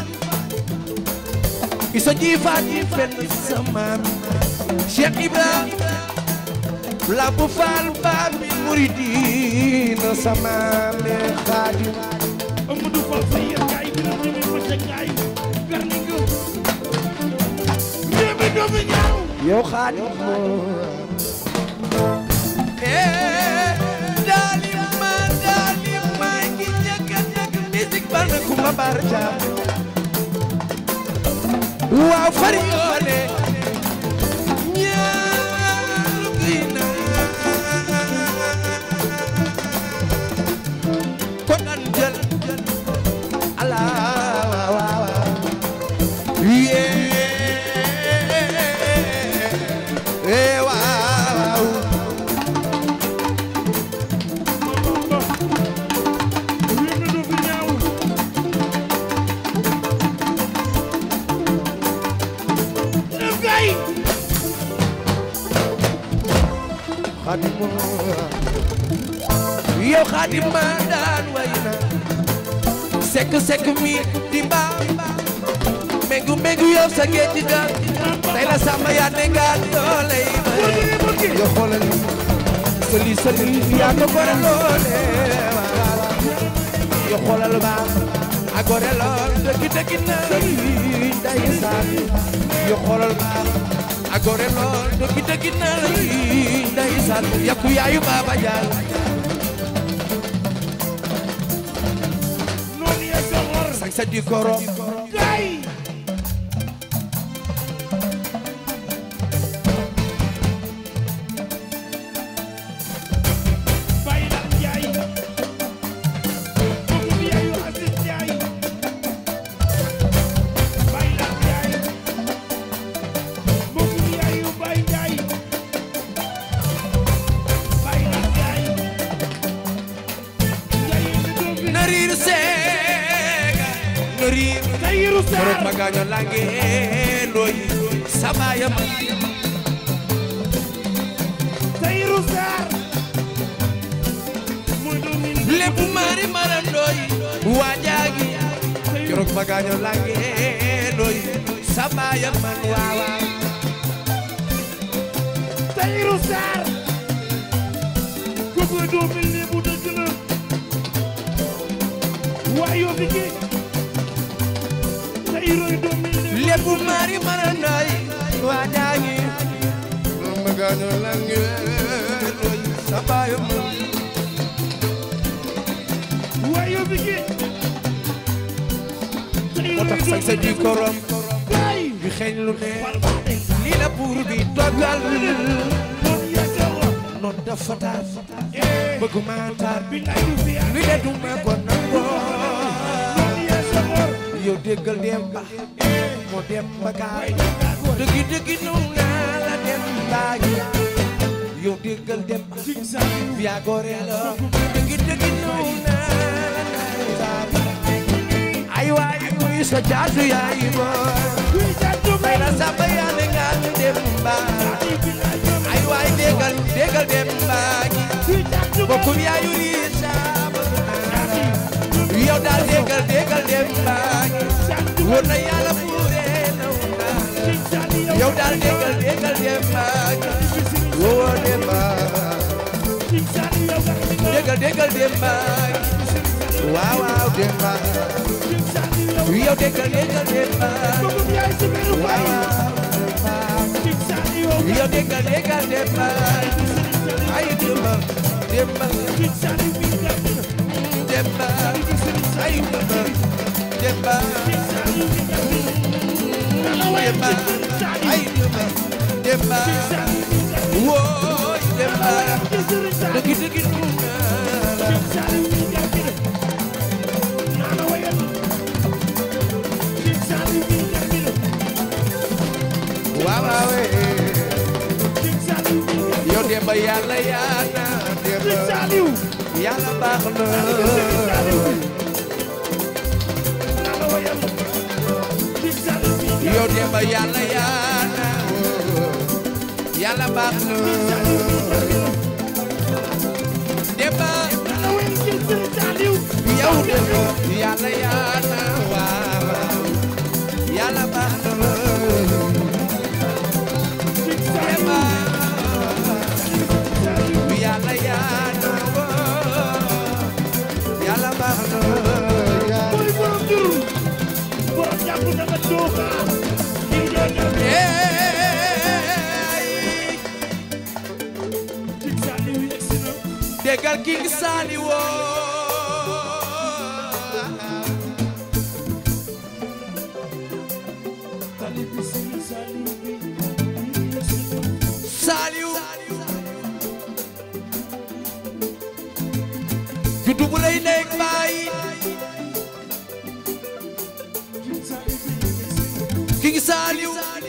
isa ji faat yi fenn sama Cheikh Ibra Lamp Faal Babil muridina sama me xaadim Amadou Fall sa yéen gaay bi la ñu ma ca gaay garni nga ñebe doomu ñaaw yow xaadim Eh, dalima dalima ngi ñaka ñaka musique ba na kuma barja waaw fari yoone ñaaru gi na ko nan jël ala waaw waaw yee eh waaw ñebe doomu ñaaw def gaay xaadim yow xaadim ma daan way na sekk sekk mi di mbaa mengu mengu yow sa géej ga tey la sama yaa ne nga doole yi may yow xoolal sëli sëli yaa ko gore loole yow xoolal ba a gore lool dëgg dëgg na day saan yow xoolal ba a gore lool dëgg dëgg na day saan yakku yaayu baaba jaal noonu ya soxor sax sa di korom gaay Baye Lam Njaay mbokk mi yaayu Aziz Njaay Baye Lam Njaay mbokk mi yaayu Baye Njaay Baye Lam Njaay Njaay mi doom bi na riir seega na riir Tayiru Korok Saar magaño lange loy sabaya ma Tayiru Saar mooy doomi lebu mari marandoy wajaagi Korok magaño lange loy sabaya man wawa Tayiru Saar kooku mooy doomi Lebu dëgg la waaye yoo fi géej Tayiroy doomi Lebu lebu mari marandoy wajaagi Korok magaño lange loy sabaya man waaye yoo fi géej moo tax sax sa di korom gaay bi xeeñ lu ne fal ba tey lii la buur bi dogal noonu yàgga wax noon dafa taar eh bëgg maa taar bi lay du fi lu de du ma ko nangoo noonu yaa soxor yow déggal dem ba moo dem ba gaay yàgga wax dëggi dëggi nu naa la dem baagi yow déggal dem ba Sing Saar yaa gore la dëggi dëggi nu naa la baagi ay waay muy sa jaatu yaay booy kuy jàddu tey la samba yaa ne nga dem ba ay waay déggal déggal dem baagi kuy jàddu bokkum yaayu lii saaba yow daal déggal déggal dem baagi wóor na yàlla buure naw naa la yow daal déggal déggal dem baagi woo dem baagi déggal déggal dem baagi waaw waaw dem baagi yow déggal déggal dem baagi waaw waaw dem baagi yow déggal déggal dem baagi ay dem baagi dem baagi dem baagi ay dem baagi dem baagi dem baagi ay dem baagi dem baagi wooy dem baagi dëgg dëgg nu naa la waaw waaw eh. yow dem ba yàlla yaa na dem ba yàlla baax na yow dem ba yàlla yaa na yàlla baax na dem ba yow dem ba yàlla yaa na waaw waaw yàlla baax na dem ba yàlla yaa na bégal King Saliou talibi Serigne Saliou bi Saliou juddu bu lay nekk baay King Saliou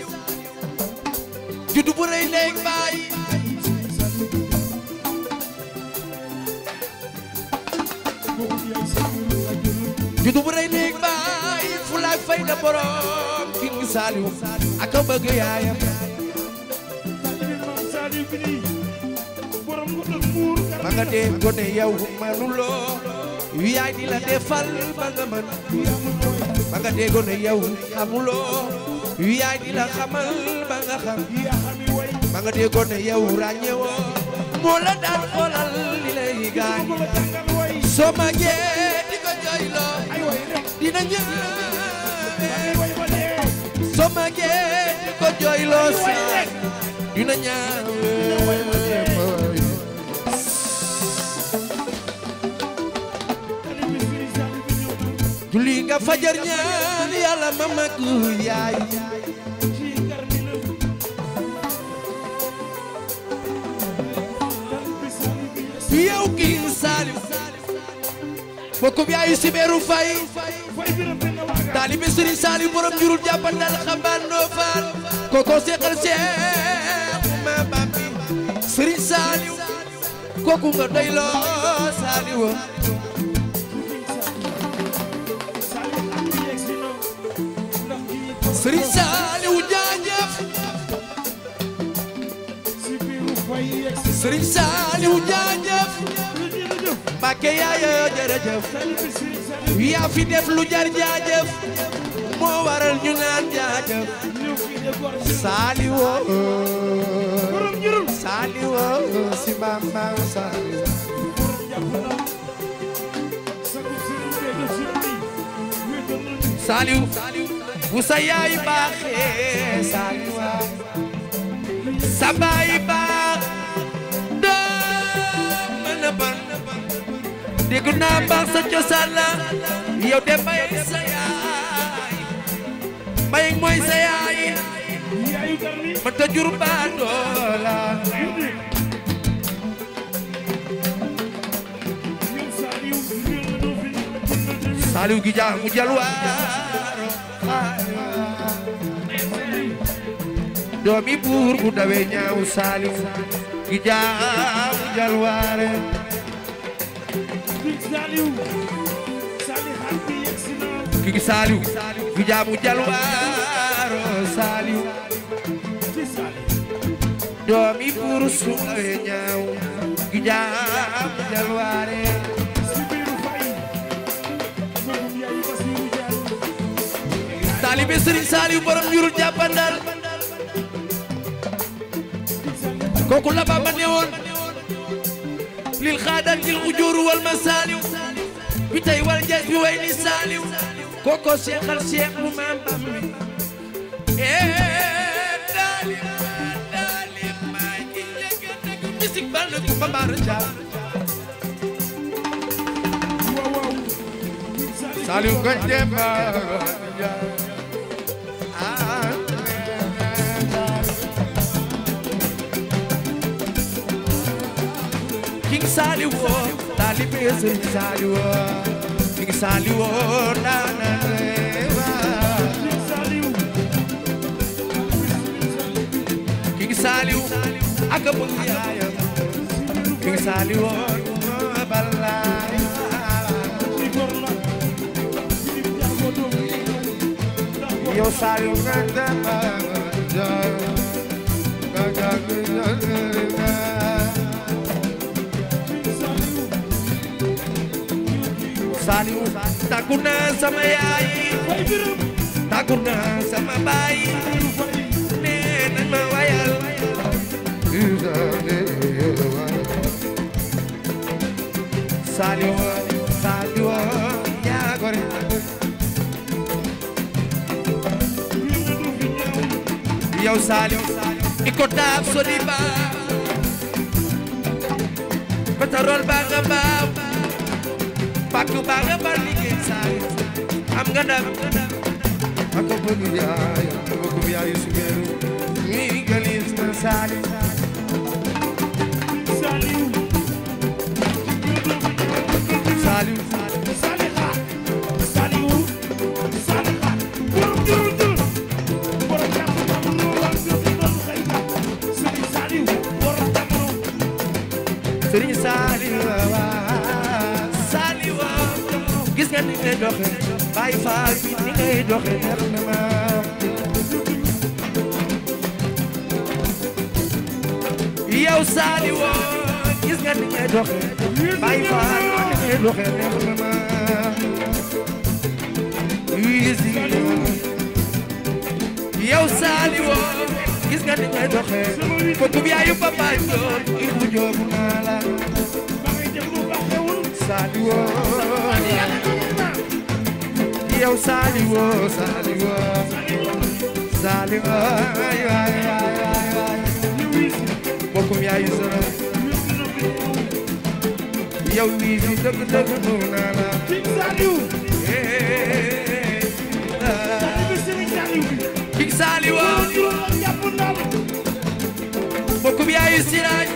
juddu bu lay nekk baay juddu bu lay nekk baay fulaak fayda borom King Saliou ak a bëgg yaayam talibi Maam Saliou bi nii borom ko doon muur ba nga dee gone yow manuloo yaay di la defal ba nga mën ba nga dee gone yow xamuloo yaay di la xamal ba nga xam yaa xami way ba nga dee gone yow ràññewoo moo la daan xoolal li lay gaañ ko la jàngal way soo magee di ko jooyloo ay way rek dina ñëw ay way ba dee soo magee di ko jooyloo saa dina ñaaw talibi Serigne Saliou bi ñëw na julli nga fajar ñaan yàlla ma mag yaay ci garmi la talibi Saliou bi yes yow King Saliou bokkum yaayu Sibeeru Fay fay biram benn waaga taalibe Serigne Saliou borom jurul jàppandal xambaan noo faal koko seexal seex ma bambi Serigne Saliou kooku nga doy loo Saliou Saliou ak bi yegg si na ndax kii Serigne Saliou jaajëf si biiru fay yegg si Serigne Saliou jaajëf jërëjëf Mbàkke yaaya jërëjëf talibi Serigne Saliou yaa fi def lu jar jaajëf moo waral ñu naan jaajëf ñëw fii de gor si Saliou borom njurul Saliou si Bamba Saliou borom jàpp na sagu Serigne bee def si nii wéetal nañu Saliou bu sa yaay baaxee Saliou sa baay baax doo mën a ban dégg naa baax sa cosaan la yow de mbay sa yaay mbay mooy sa yaay yaayu garmi ma ta jur baa doola yónni yow Saliou ñëw na doo fi ñëw Saliou gi jaamu jalwaaro doomi buur bu dawe ñaaw Saliou gi jaamu jalwaare Big Saliou Saliou xaal bi yegg si na ki gi Saliou gi jaamu jalwaaro Saliou ci Saliou doomi buur su dawe ñaaw gi jaamu jalwaare si biiru fay magum yaayu Basiru Jaay taalibe Serigne Saliou borom ñurul jàppandal kooku la Bamba newoon lil xaadar jil ujuur wal masaliw bi tey wal jas bi way ni Saliou kooko seexal seex bu maam Bamba ee daali daali maay ki njëkk a dëgg misik bal na ku Bamba Jaw waaw waaw Saliou ko demba King Saliou woo taalibe Serigne Saliou woo King Saliou woo nana rewa Big Saliou King Saliou ak a bëgg yaayam King Saliou woo balaay ci gor la ci jaago doom ndax gor yow Saliou nga demba Big Saliou Saliou tàggu naa sama yaay fay biram tàggu naa sama baay biiru fay nee nañ ma wayal Saliou Saliou yaa gore ñëw na doo fi ñëw yow Saliou iko taab sodi ba pétrole baa nga baaw pàkk baa nga bar liggéey saay am nga ndam ak bëgg yaay bëgg yaay sugeeru ñuy galis na saali Saliou saaliw Saliha Saliou Saliha borom jurul jurul borom jàmm jàmm lu war jot doon xëy na Serigne Saliou borom jamono sëriñ saaliw saaliw gis nga ni ngay doxe bàyyi faal bi ni ngay doxe neex na ma yow saaliw gis nga ni ngay doxe bàyyi faal ni ngay doxe neex na ma wiisi yow saaliw gis nga ni ngay doxe ko yaayu papa joor ibu joobu naa la ba ngay def lu baax xewul Saliwo yow Saliwo Saliwo Saliwo ay ay ay ay ay bokkum yaayu sara yow wii fi dëgg dëgg nu naa la King Saliou eh bi Serigne Saliou bi King Saliwo juróom ak jàpp ndam bokkum yaayu siraaj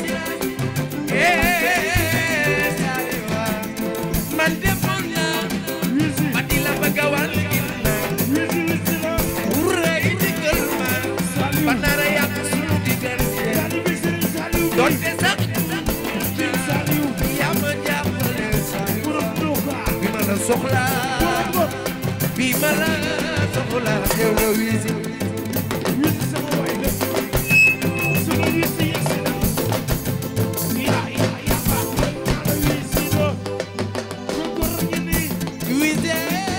eh Saliwo man demoon naa wisi ba di la bëgg a wan ginnaaw wisi wisi la Wuray digal ma ba nara yàq sunu diggante Saliou bi Serigne Saliou bi doonte sax King Saliou yaa ma jàppale saa yu borom Doka bi ma la soxlaa borom bi ma la soxlaa yow nga wiisi wisi sama waay la sama wisi yegsi na yaa yaa yaa baax na wisi la ko góor ñi nii wiisi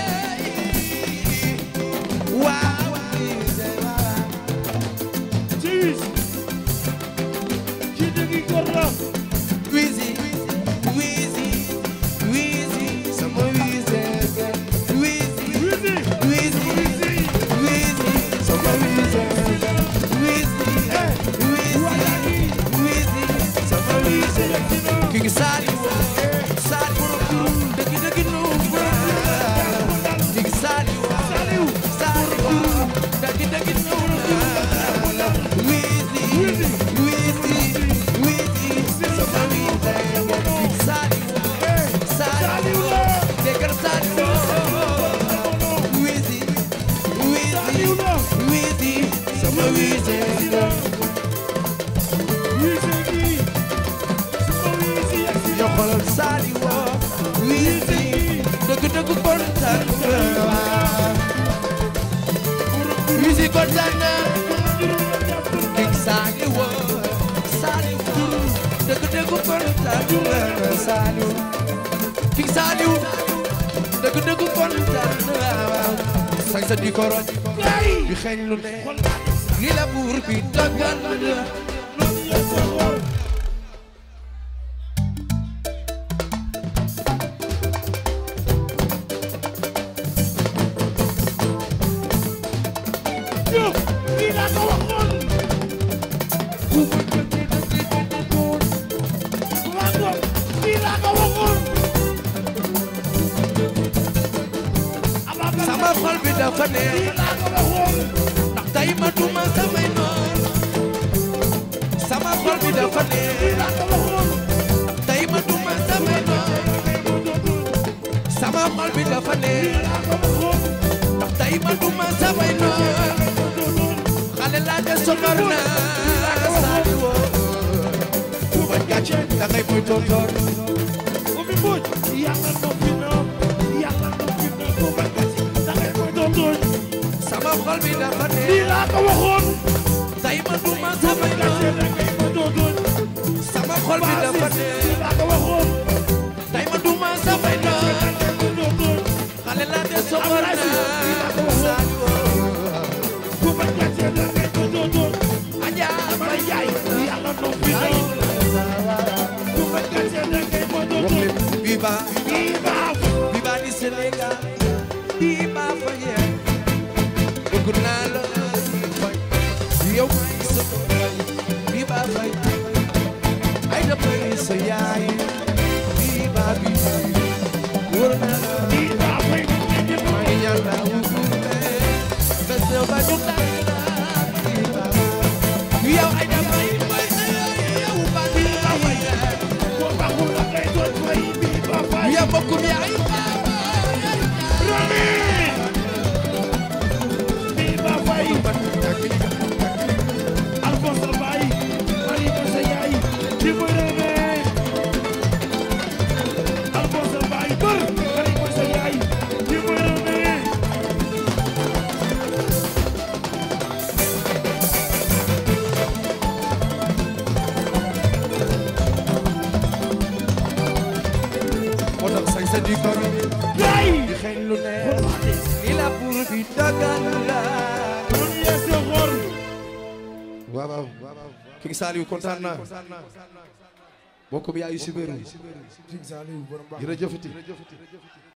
waaw wiisi waaw ci wisi ci dëggi góor la wiisi wiisi wiisi sama wiisi wiisi wisi wiisi wiisi sama wiisi wiisi wiisi wiisi sama wiisi King Saliou Saliou dëgg dëgg nu King Saliou Saliou dëgg dëgg nu wiisi wiisi wiisi sama wiisi King Saliou Saliou dëggal Saliou wiisi wiisi wiisi sama wiisi wisi gi sama wisi yegsi yo xoolal Saliou wiisi dëgg dëgg kontaan nga wiisi kontaan na King Saliou Saliou dëgg dëgg kontaan nga Saliou King Saliou dëgg dëgg kontaan nga sañ sa di ko roñ di xeeñ lu ne li la buur bi dogal Diouf kii laa ko waxoon Wango kii laa ko waxoon Ababacar sama xol bi dafa neex kii laa ko waxoon ndax tey ma duma samay noon sama xol bi dafa neex kii laa ko waxoon tey ma duma samay noon sama xol bi dafa neex kii laa ko waxoon ndax tey ma duma samay noon xale laa de sonor naa Saliou bu bañ gàcce da ngay muy tontoor Oumy Mbodj yàlla noppi na yàlla noppi na ko ba gàcce da ngay koy doon doon sama xol bi dafa kii neex laa ko waxoon tey ma duma samay gàcce noon da ngay koy doon doon sama xol bi dafa neex kii laa ko waxoon tey ma duma samay noon da ngay koy doon doon xale laa de sonor naa Saliou ku ba gàcce da ngay koy doon doon Aja Mbaye Ndiaye yàlla noppi na ku ba gàcce da ngay koy doon wax doon leen Viva kii baax Viva di Sénégal Viva Faye bëgg naa la fay yow may sa Viva Faye ay da may sa yaay bi wóor na la di ba fay mu ngi ñëw maa ngi ñaan la wuute bés ba ñu tànn la di ba yow ay damay may yow ba di ba fay ko baxul la ngay doon fay di ba fay yow bokkum yaay Rami di ba fay Alphonse Mbaye Marie Moussa Yaay di muy Rami Alphonse Mbaye bër Marie Moussa Yaay di muy Rami moo tax sañ sa di gor Yaay di xeeñ lu neex li la pour bi dagal la kon yeese xor waaw waaw King Saliou kontaan naa bokkum yaayu Sibeeru jërëjëfati